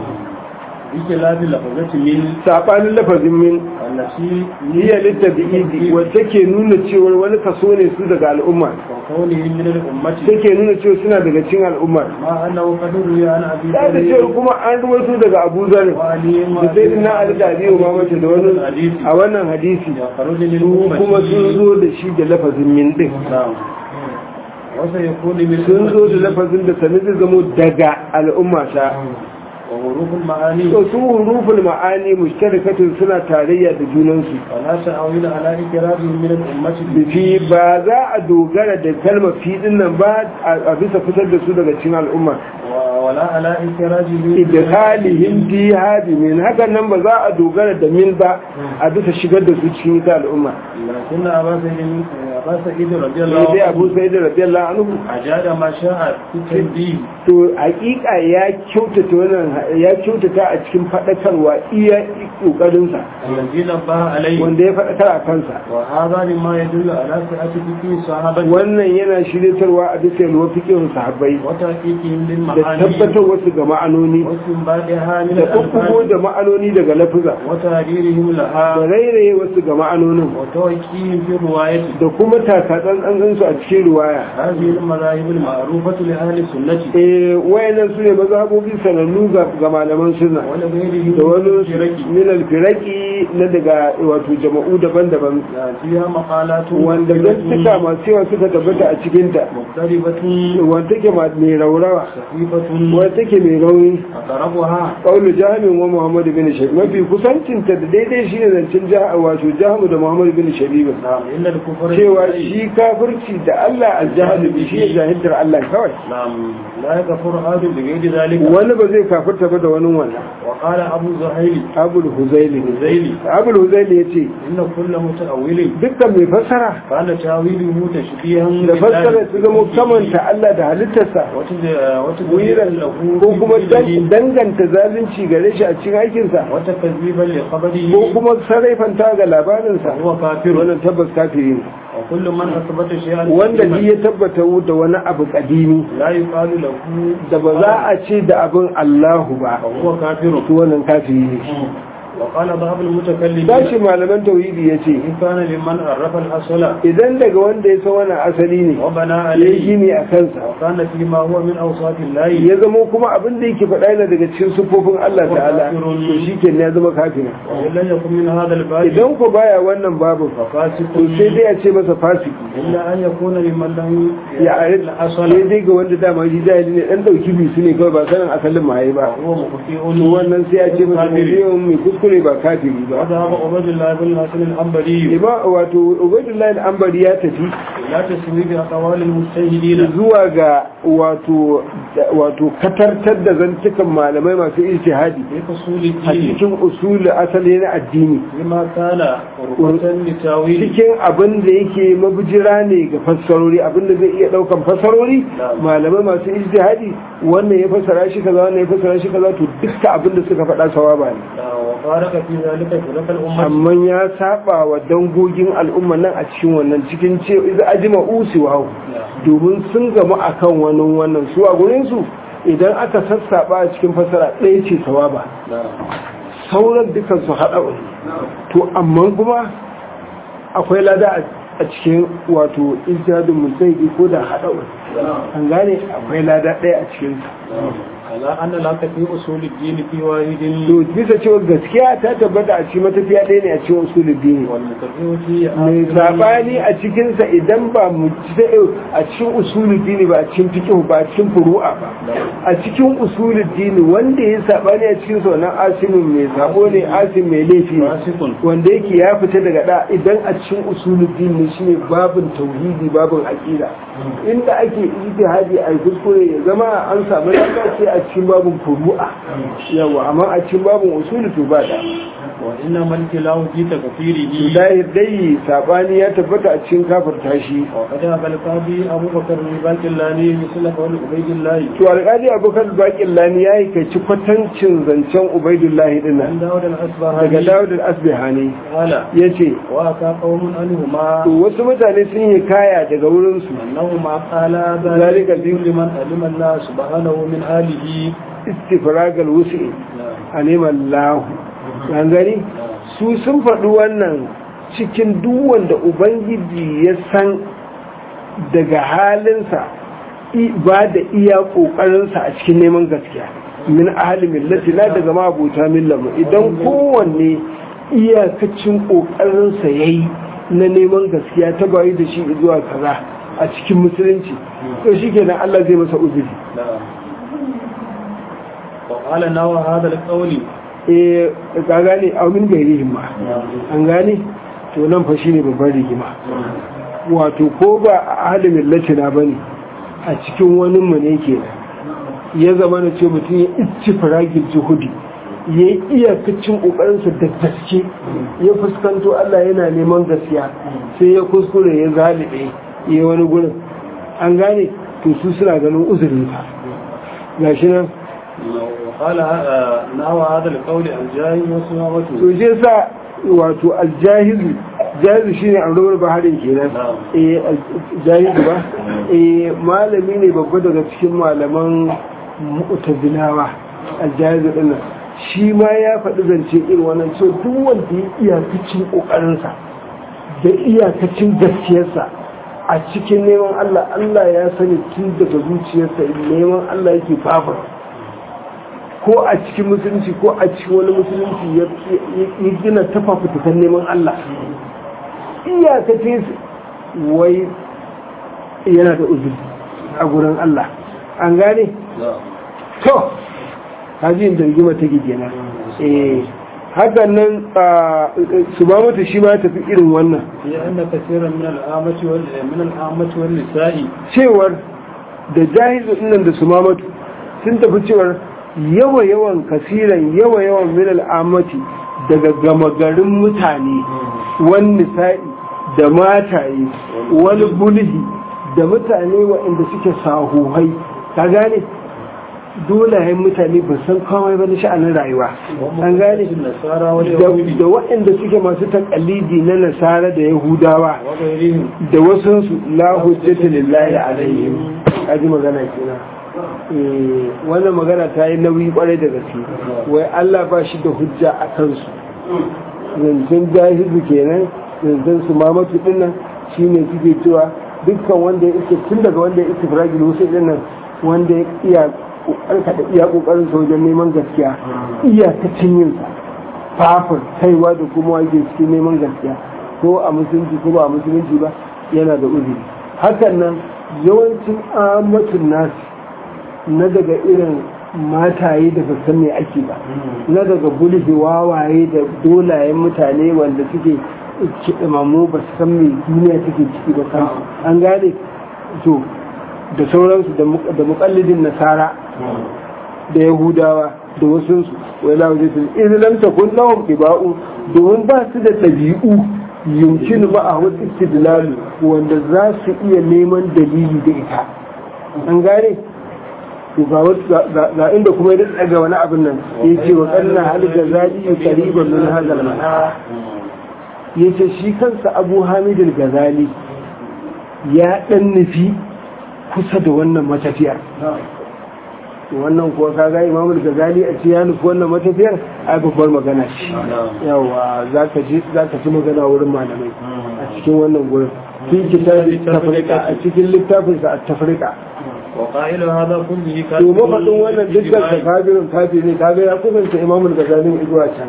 Speaker 2: بخلاف لفظة من
Speaker 1: sabanin lafazin min
Speaker 2: التي
Speaker 1: hiya littabi'idi wacce ke nuna cewar wani kaso ne su daga al'umma
Speaker 2: وكونه من الأمة
Speaker 1: take nuna cewa suna daga cikin al'umma
Speaker 2: مع أنه قد روي عن أبي
Speaker 1: da da cewa kuma an ruwaito daga Abu Zar
Speaker 2: وعلي
Speaker 1: da sai na Ali da Abi Umama da wani a wannan hadisi
Speaker 2: يخرج
Speaker 1: su
Speaker 2: للأمة
Speaker 1: kuma sun zo da shi da lafazin min din
Speaker 2: نعم وسيكون من
Speaker 1: sun zo da lafazin da sanin zai zamo daga al'umma ta
Speaker 2: وحروف المعاني
Speaker 1: to su huruful ma'ani mushtarakatun suna tarayya da junansu
Speaker 2: ولا تعويل على إكرارهم من الأمة
Speaker 1: fi ba za a dogara da kalmar fi din nan ba a bisa fitar da su daga cikin al'umma
Speaker 2: و- ولا على إكراجهم
Speaker 1: idkhalihim fi hadi min hakan nan ba za a dogara da min ba a bisa shigar da su cikin ita al'umma
Speaker 2: لكن أبا سعيد أبا سعيد رضي الله
Speaker 1: sai dai Abu
Speaker 2: عنه
Speaker 1: Sa'id radiyallahu anhu
Speaker 2: أجاد ما شاء في التنبيه
Speaker 1: to hakika ya kyautata wannan ya kyautata a cikin fadakarwa iya kokarin sa
Speaker 2: الذي نبه عليه
Speaker 1: wanda ya fadakar a kansa
Speaker 2: وهذا مما يدل على سعة فكه الصحابة
Speaker 1: wannan yana shiryatarwa a bisa yalwa fiqhin sahabbai
Speaker 2: وتحقيقهم
Speaker 1: da
Speaker 2: للمعاني
Speaker 1: tabbatar wasu ga ma'anoni
Speaker 2: واستنباطها من
Speaker 1: da kokkugo
Speaker 2: الألفاظ
Speaker 1: da ma'anoni daga lafuza
Speaker 2: وتعديلهم
Speaker 1: da
Speaker 2: لها
Speaker 1: rairaye wasu ga ma'anonin
Speaker 2: وتوكيهم في الرواية
Speaker 1: da kuma takatsantsan su a cikin riwaya
Speaker 2: هذه المذاهب المعروفة لأهل السنة
Speaker 1: eh wayannan su ne mazhabobi sanannu ga ga malaman sunna
Speaker 2: ولغيرهم
Speaker 1: da wani
Speaker 2: من الفرق
Speaker 1: min alfiraki na daga wato jama'u daban-daban
Speaker 2: فيها مقالات
Speaker 1: wanda gaskata masu yawa suka tabbata a cikinta
Speaker 2: مختلفة
Speaker 1: wanda take ma- mai raurawa
Speaker 2: صحيفة
Speaker 1: wanda take mai rauni
Speaker 2: أقربها
Speaker 1: ƙaunar jami'in wa muhammadu bin shabi mafi kusancinta da daidai shi ne zancen jaha wato jahamu da muhammadu bin shabi
Speaker 2: نعم إن الكفر
Speaker 1: cewa shi kafirci da Allah aljahalu bi shi ne jahiltar Allah kawai
Speaker 2: نعم لا يكفر أحد بغير ذلك
Speaker 1: wani ba zai kafirta ba da wani wannan
Speaker 2: وقال أبو زهيل
Speaker 1: abul huzaili
Speaker 2: زيلي
Speaker 1: abul huzaili ya ce
Speaker 2: إن كل متأول
Speaker 1: dukkan mai fassara
Speaker 2: كان تأويله تشبيها
Speaker 1: da fassara su zama kamanta Allah da halittarsa
Speaker 2: وتدويرا له
Speaker 1: ko kuma
Speaker 2: في دليل
Speaker 1: danganta zalunci gare shi a cikin aikinsa
Speaker 2: وتكذيبا لخبره
Speaker 1: ko kuma sarraifanta ga labarinsa
Speaker 2: هو كافر
Speaker 1: wannan tabbas kafiri ne
Speaker 2: وكل من أثبت شيئا
Speaker 1: wanda
Speaker 2: قديما
Speaker 1: ji ya tabbata da wani abu kadimi
Speaker 2: لا يقال له
Speaker 1: da ba za a ce da abin Allahu ba
Speaker 2: فهو كافر
Speaker 1: to wannan kafiri ne
Speaker 2: وقال بعض المتكلمين
Speaker 1: tashi malaman tauhidi ya ce
Speaker 2: إن كان لمن عرف الأصل
Speaker 1: idan daga wanda ya san wannan asali ne
Speaker 2: وبنى
Speaker 1: ya yi
Speaker 2: عليه
Speaker 1: gini a kansa
Speaker 2: وكان فيما هو من أوصاف الله
Speaker 1: ya zama kuma abin da yake faɗa yana daga cikin sufofin Allah ta'ala to shi ke ya zama kafiri
Speaker 2: وإن لم يكن من هذا الباب
Speaker 1: idan ku baya wannan babu
Speaker 2: ففاسق
Speaker 1: to sai dai a ce masa fasiki
Speaker 2: إلا أن يكون لمن لم
Speaker 1: ya
Speaker 2: يعرف
Speaker 1: ari
Speaker 2: الأصل
Speaker 1: sai dai ga wanda dama shi jahili ne dan dauki bisu ne kawai ba sanin asalin maye ba
Speaker 2: وهو مخطئ
Speaker 1: to wannan sai a ce masa
Speaker 2: كافر.
Speaker 1: mutum mai kuskure ba kafiri ba
Speaker 2: وذهب عبد الله بن الحسن الأنبري
Speaker 1: Ima wato Ubaidullahi al-Ambari ya tafi
Speaker 2: إلى تسويق أقوال المجتهدين
Speaker 1: zuwa ga wato wato katartar da zantukan malamai masu ijtihadi
Speaker 2: في فصول
Speaker 1: a
Speaker 2: الدين
Speaker 1: cikin usul asali na addini
Speaker 2: لما كان قربة لتاويل
Speaker 1: cikin abin da yake mabujira ne ga fassarori abin da zai iya daukan fassarori malamai masu ijtihadi wannan ya fassara shi kaza wannan ya fassara shi kaza to dukkan abin da suka faɗa sawaba ne
Speaker 2: وفارق في ذلك فرق الأمة
Speaker 1: amma ya saba wa dangogin al'umma nan a cikin wannan cikin ce iza ajima usi wa domin sun gamu akan wannan wannan su a gurin su idan aka sassaba a cikin fasara ɗaya ce sawaba sauran dukan su haɗa wani to amma kuma akwai lada a cikin wato ijtihadin mujtahidi ko da haɗa wani an gane akwai lada ɗaya a cikin su
Speaker 2: على أن لك في أصول الدين في واحد
Speaker 1: to bisa cewa gaskiya ta tabbata a cikin matafiya ɗaya ne a cikin usulul dini
Speaker 2: والمتبع في
Speaker 1: mai
Speaker 2: آخره
Speaker 1: sabani a cikinsa idan ba mu a cikin usulul dini ba a cikin fiqh ba a cikin furu'a ba a cikin usulul dini wanda ya sabani a cikin sa wannan asimin mai sabo ne asim mai laifi ne
Speaker 2: فاسق
Speaker 1: wanda yake ya fita daga da idan a cikin usulul dini shine babin tauhidi babin aqida inda ake ijtihadi a kuskure ya zama an samu lalaci a cikin babin furu'a yawa amma a cikin babin usulu to ba da
Speaker 2: وإنما الكلام في تكفيره
Speaker 1: dahir dai sabani ya tabbata a cikin kafirta shi
Speaker 2: وقد أبى القاضي أبو بكر الباكلاني مثل قول عبيد الله
Speaker 1: to alƙali abokan bakin lani ya yi kai kwatancin zancen ubaidullahi din
Speaker 2: عن
Speaker 1: nan
Speaker 2: داود
Speaker 1: daga
Speaker 2: الأصبهاني
Speaker 1: dawud al-asbihani
Speaker 2: قال
Speaker 1: ya ce
Speaker 2: وأتى قوم عنهما
Speaker 1: to wasu mutane sun yi kaya daga wurinsu
Speaker 2: أنهما قالا
Speaker 1: ذلك
Speaker 2: ذلك لمن علم الله سبحانه من آله
Speaker 1: istifragal wusi a neman lahu an gani su sun faɗi wannan cikin duk wanda ubangiji ya san daga halinsa i- ba da iya ƙoƙarinsa a cikin neman gaskiya min ahli millati na daga mabuta millamu idan kowanne iyakacin ƙoƙarinsa ya yi na neman gaskiya ta bayi da shi zuwa kaza a cikin musulunci to shi kenan Allah zai masa uzuri
Speaker 2: وقال نوى هذا القول
Speaker 1: eh ka gane a min gairihim ma an gane to nan fa shine babban rigima wato ko ba a ahalin millatina bane a cikin wani mu ne kenan ya zama na ce mutum ya ici faragin juhudi ya yi iyakacin ƙoƙarinsa da gaske ya fuskanto Allah yana neman gaskiya sai ya kuskure ya zalibe ya wani gurin an gane to su suna ganin uzurinsa gashi nan
Speaker 2: وقال آه، نوى هذا القول الجاهل وسماوته
Speaker 1: to je sa wato aljahizu jahizu shine annobar baharin kenan
Speaker 2: Na'am.
Speaker 1: eh jahizu ba eh malami ne babba daga cikin malaman mu'tazilawa aljahizu din nan shi ma ya faɗi zance irin wannan so duk wanda ya iyakacin kokarinsa da iyakacin gaskiyarsa a cikin neman Allah Allah ya sani tun daga zuciyarsa neman Allah yake babar ko a cikin musulunci ko a cikin wani musulunci ya ya gina tafafutukan neman Allah iyakace su wai yana da uzuri a gurin Allah an gane to hajjin da rigima ta gidana eh hakan nan su ba mata shi ma ya tafi irin wannan
Speaker 2: في أن كثيرا من الآمة وال من الآمة والنساء
Speaker 1: cewar da jahizu nan da su mamatu sun tafi cewar yawa-yawan kasiran yawa-yawan minal amati daga gama garin mutane wani sa'i da mataye wani bulhi da mutane waɗanda suke sahuhai ka gane dolayen mutane ba san kawai ba na sha'anin rayuwa an gane
Speaker 2: النصارى
Speaker 1: da
Speaker 2: واليهود
Speaker 1: da waɗanda suke masu takalidi na nasara da yahudawa
Speaker 2: وغيرهم
Speaker 1: da wasansu la hujjata lillahi alaihim kaji magana kenan eh wannan magana ta yi nauyi kwarai da gaske wai Allah ba shi da hujja a kansu zancen jahizu kenan zancen su mamatu din nan shine suke cewa dukkan wanda ya iske tun daga wanda ya iske firagil wasu din nan wanda ya iya kokarka da iya kokarin sa wajen neman gaskiya iyakacin yin sa fafin kaiwa da kuma wake cikin neman gaskiya ko a musulunci ko ba a musulunci ba yana da uzuri hakan nan yawancin amatun nasu na daga irin mataye da ba san me ake ba na daga bulhi wawaye da dolayen mutane wanda suke kiɗimamu ba su san me duniya take ciki ba kan an gane to da sauransu da mukallidin nasara da yahudawa da wasunsu wai lawa zai tuni idan lam takun lahum iba'u domin ba su da ɗabi'u yumkin ba a wasu istidlalu wanda za su iya neman dalili da ita an gane to ga wasu- ga ga inda kuma ya daga wani abin nan ya ce wa kanna hal gazali qariban min hadal mana ya ce shi kansa abu hamid gazali ya dan nufi kusa da wannan matafiyar wannan kuwa kaga imam al-ghazali a ce ya nufi wannan matafiyar ai babbar magana ce yawa zaka ji zaka ji magana wurin malamai a cikin wannan gurin fi kitabi tafrika a cikin littafin sa at-tafrika
Speaker 2: وقائل هذا كله كان
Speaker 1: to mafaɗin wannan dukkan ta kafirin kafiri ne kaga ya kusanta imamul gazalin izuwa can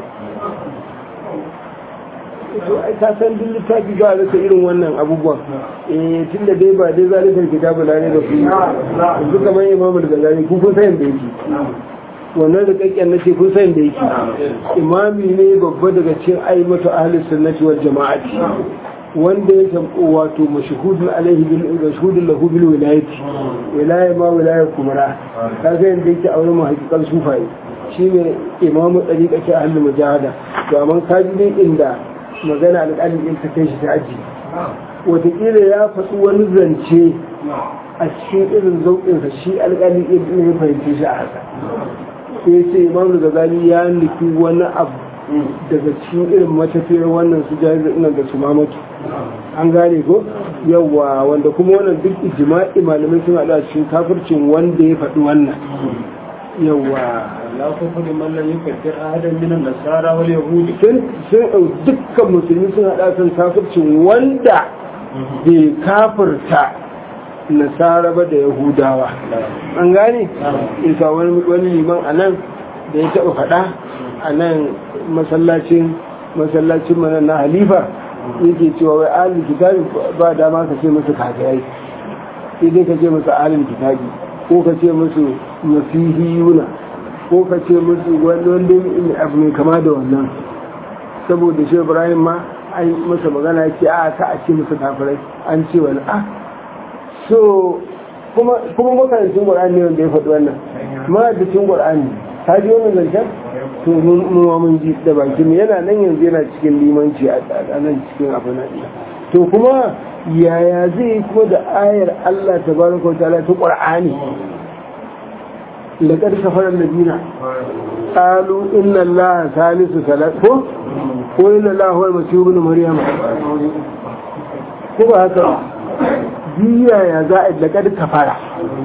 Speaker 1: to ai ka san duk littafi ba a rasa irin wannan abubuwan eh tunda dai ba dai zalikar kitabu la ne da ku yanzu kamar imamul gazali ku kun san da yake wannan da kakken nace kun san da yake imami ne babba daga cikin aimatu ahli sunnati wal jama'ati wanda ya tabu wato mashhudun alaihi bil mashhudun lahu bil wilayati wilaya ma wilaya kumara kaga yanda yake aure mu hakikan sufaye shine imamu dariqa ce ahli mujahada to amma kaji dai inda magana alƙalin in ta kai shi ta aji wataƙila ya faɗi wani zance a cikin irin zauƙinsa shi alƙalin in ya fahimci shi a haka sai ce imam gazali ya nufi wani abu daga cikin irin matafiyar wannan su jahil ina da su mamatu an gane ko yawa wanda kuma wannan duk ijma'i malamai sun haɗu a cikin kafircin wanda ya faɗi wannan yawa
Speaker 2: لا كفر من لم يكفر أحدا من النصارى واليهود
Speaker 1: sun sun dukkan musulmi sun haɗa kan kafircin wanda bai kafirta nasara ba da yahudawa an gane isa wani liman a nan da ya taɓa faɗa a nan masallacin masallacin mana na halifa yake cewa wai alin kitabi ba dama ka ce musu kafirai sai dai ka ce musu alin kitabi ko ka ce musu masihiyuna ko ka ce musu wanda abu mai kama da wannan saboda shi ibrahim ma an masa magana ya ce a ka a ce musu kafirai an ce wani a so kuma makarancin ƙwar'ani ne wanda ya faɗi wannan ma'adacin ƙwar'ani ta ji wannan zancen to mun ma mun ji da baki mu yana nan yanzu yana cikin limanci a nan cikin abu na to kuma yaya zai yi kuma da ayar Allah tabaraka wa ta'ala ta ƙwar'ani لقد كفر الذين قالوا إن الله ثالث ثلاثة وإن الله هو المسيح ابن مريم كما هكذا biya ya za a daga kafara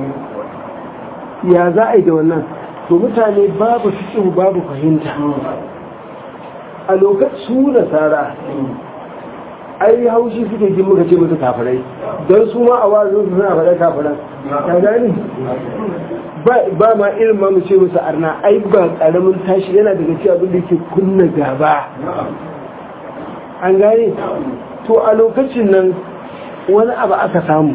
Speaker 1: ya za a yi da wannan to mutane babu fiƙin babu fahimta a lokacin su nasara ai haushi suke ji muka ce musu kafirai don su ma a wazin su suna faɗa kafiran ta gani ba ma irin ma mu ce musu arna ai ba ƙaramin tashi yana daga ci abin da ke kunna gaba an gane to a lokacin nan wani abu aka samu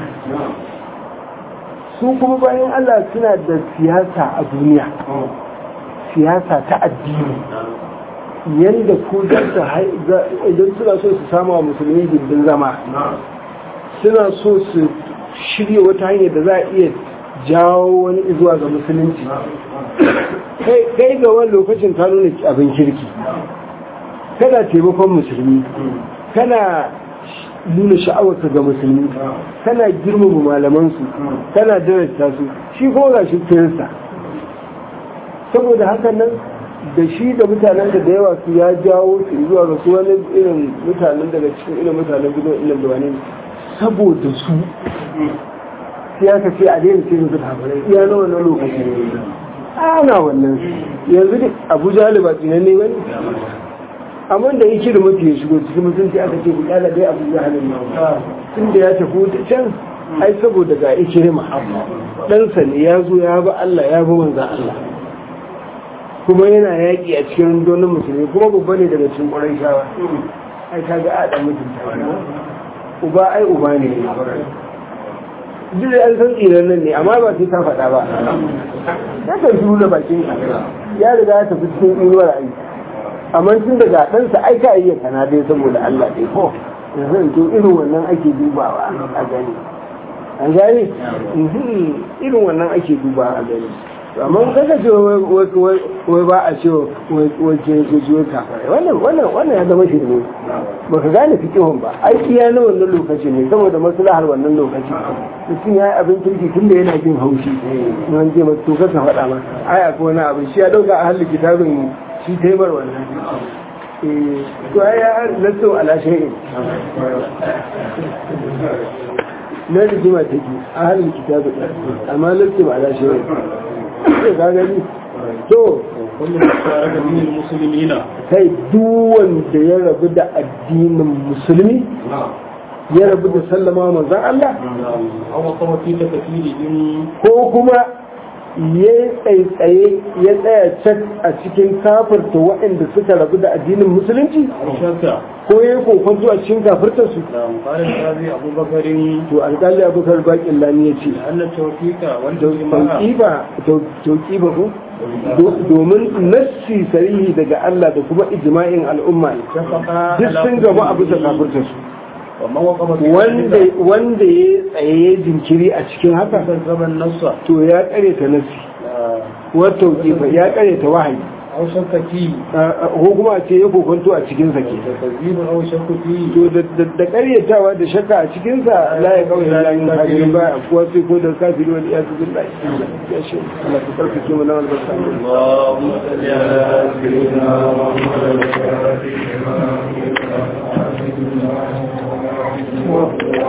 Speaker 1: su kuma bayan Allah suna da siyasa a duniya siyasa ta addini yadda ko idan suna so su sama wa musulmi gindin zama suna so su shirya wata hanyar da za a iya jawo wani zuwa ga musulunci kai ga wani lokacin ka nuna abin kirki kana taimakon musulmi kana nuna sha'awarka ga musulmi kana girmama malamansu kana darasta su shi kuma ga shi kirista saboda haka nan da shi da mutanen da yawa su ya jawo su zuwa ga su wani irin mutanen daga cikin irin mutanen gidan ilim da wani saboda su sai aka ce a daina ce musu kafirai iya na wannan lokaci ana wannan yanzu duk abuja da ba tsinan ne wani amma da yake da mafi ya shigo cikin mutunci aka ce bukala dai abuja halin nan tun da ya tafi wuta can ai saboda ga ikirma ɗansa ne ya zo ya bi Allah ya bi manzan Allah kuma yana yaƙi a cikin rundunar musulmi kuma babba ne daga cikin ƙwarai shawa ai ka ga aɗa mutunta uba ai uba ne duk da an san tsiran nan ne amma ba sai ta faɗa ba ya kan shiru da bakin ya riga ya tafi cikin inuwar ai amma tun daga ɗansa ai ka iya kana dai saboda Allah dai ko yanzu to irin wannan ake dubawa a gani an gani irin wannan ake dubawa a gani amma kaga ce wai ba a ce wai ke jiyo kafarai wannan wannan wannan ya zama shirme ba ka gane fikihun ba ai iya na wannan lokaci ne saboda maslahar wannan lokaci mutum ya yi abin kirki tun da yana jin haushi wani je masu to ka faɗa ma ai akwai wani abin shi ya ɗauka a halin kitabin shi taimar wannan to ai ya lasso ala shay'in na rigima take a halin kitabin amma lasso ala shay'in ka gani to
Speaker 2: kullum tare da dinin musulmi na
Speaker 1: kai duk wanda ya rabu da addinin musulmi ya rabu da sallama manzon Allah
Speaker 2: أو وقف في تكفيرهم
Speaker 1: ko kuma ya tsaitsaye ya tsaya cak a cikin kafirta waɗanda suka rabu da addinin musulunci
Speaker 2: أو شك
Speaker 1: ko ya yi kokonto a cikin kafirtarsu
Speaker 2: نعم قال القاضي أبو بكر
Speaker 1: to alƙali abubakar baƙin lani ya ce
Speaker 2: لأن التوفيق والجماعة
Speaker 1: tauƙiba tauƙiba ko Do- domin nassi sarihi daga Allah da kuma ijma'in al'umma
Speaker 2: اتفقا
Speaker 1: duk sun gaba a bisa kafirtarsu
Speaker 2: ومن وقف في
Speaker 1: wanda
Speaker 2: ذلك
Speaker 1: wanda ya tsaye jinkiri a cikin haka
Speaker 2: كذب النص
Speaker 1: to ya kare ta nassi wa tauƙiba ya kare ta wahayi
Speaker 2: أو شك فيه
Speaker 1: ko kuma a ce ya kokonto a cikin sa ke
Speaker 2: تكذيب أو شك فيه
Speaker 1: to da- da da karyatawa da shakka a cikin sa la ya kawai la yin kafirin ba kuwa sai ko da kafiri wani ya zubi la ya shi Allah ka karfafe mu na albarka
Speaker 2: اللهم صل على سيدنا محمد
Speaker 1: Wa-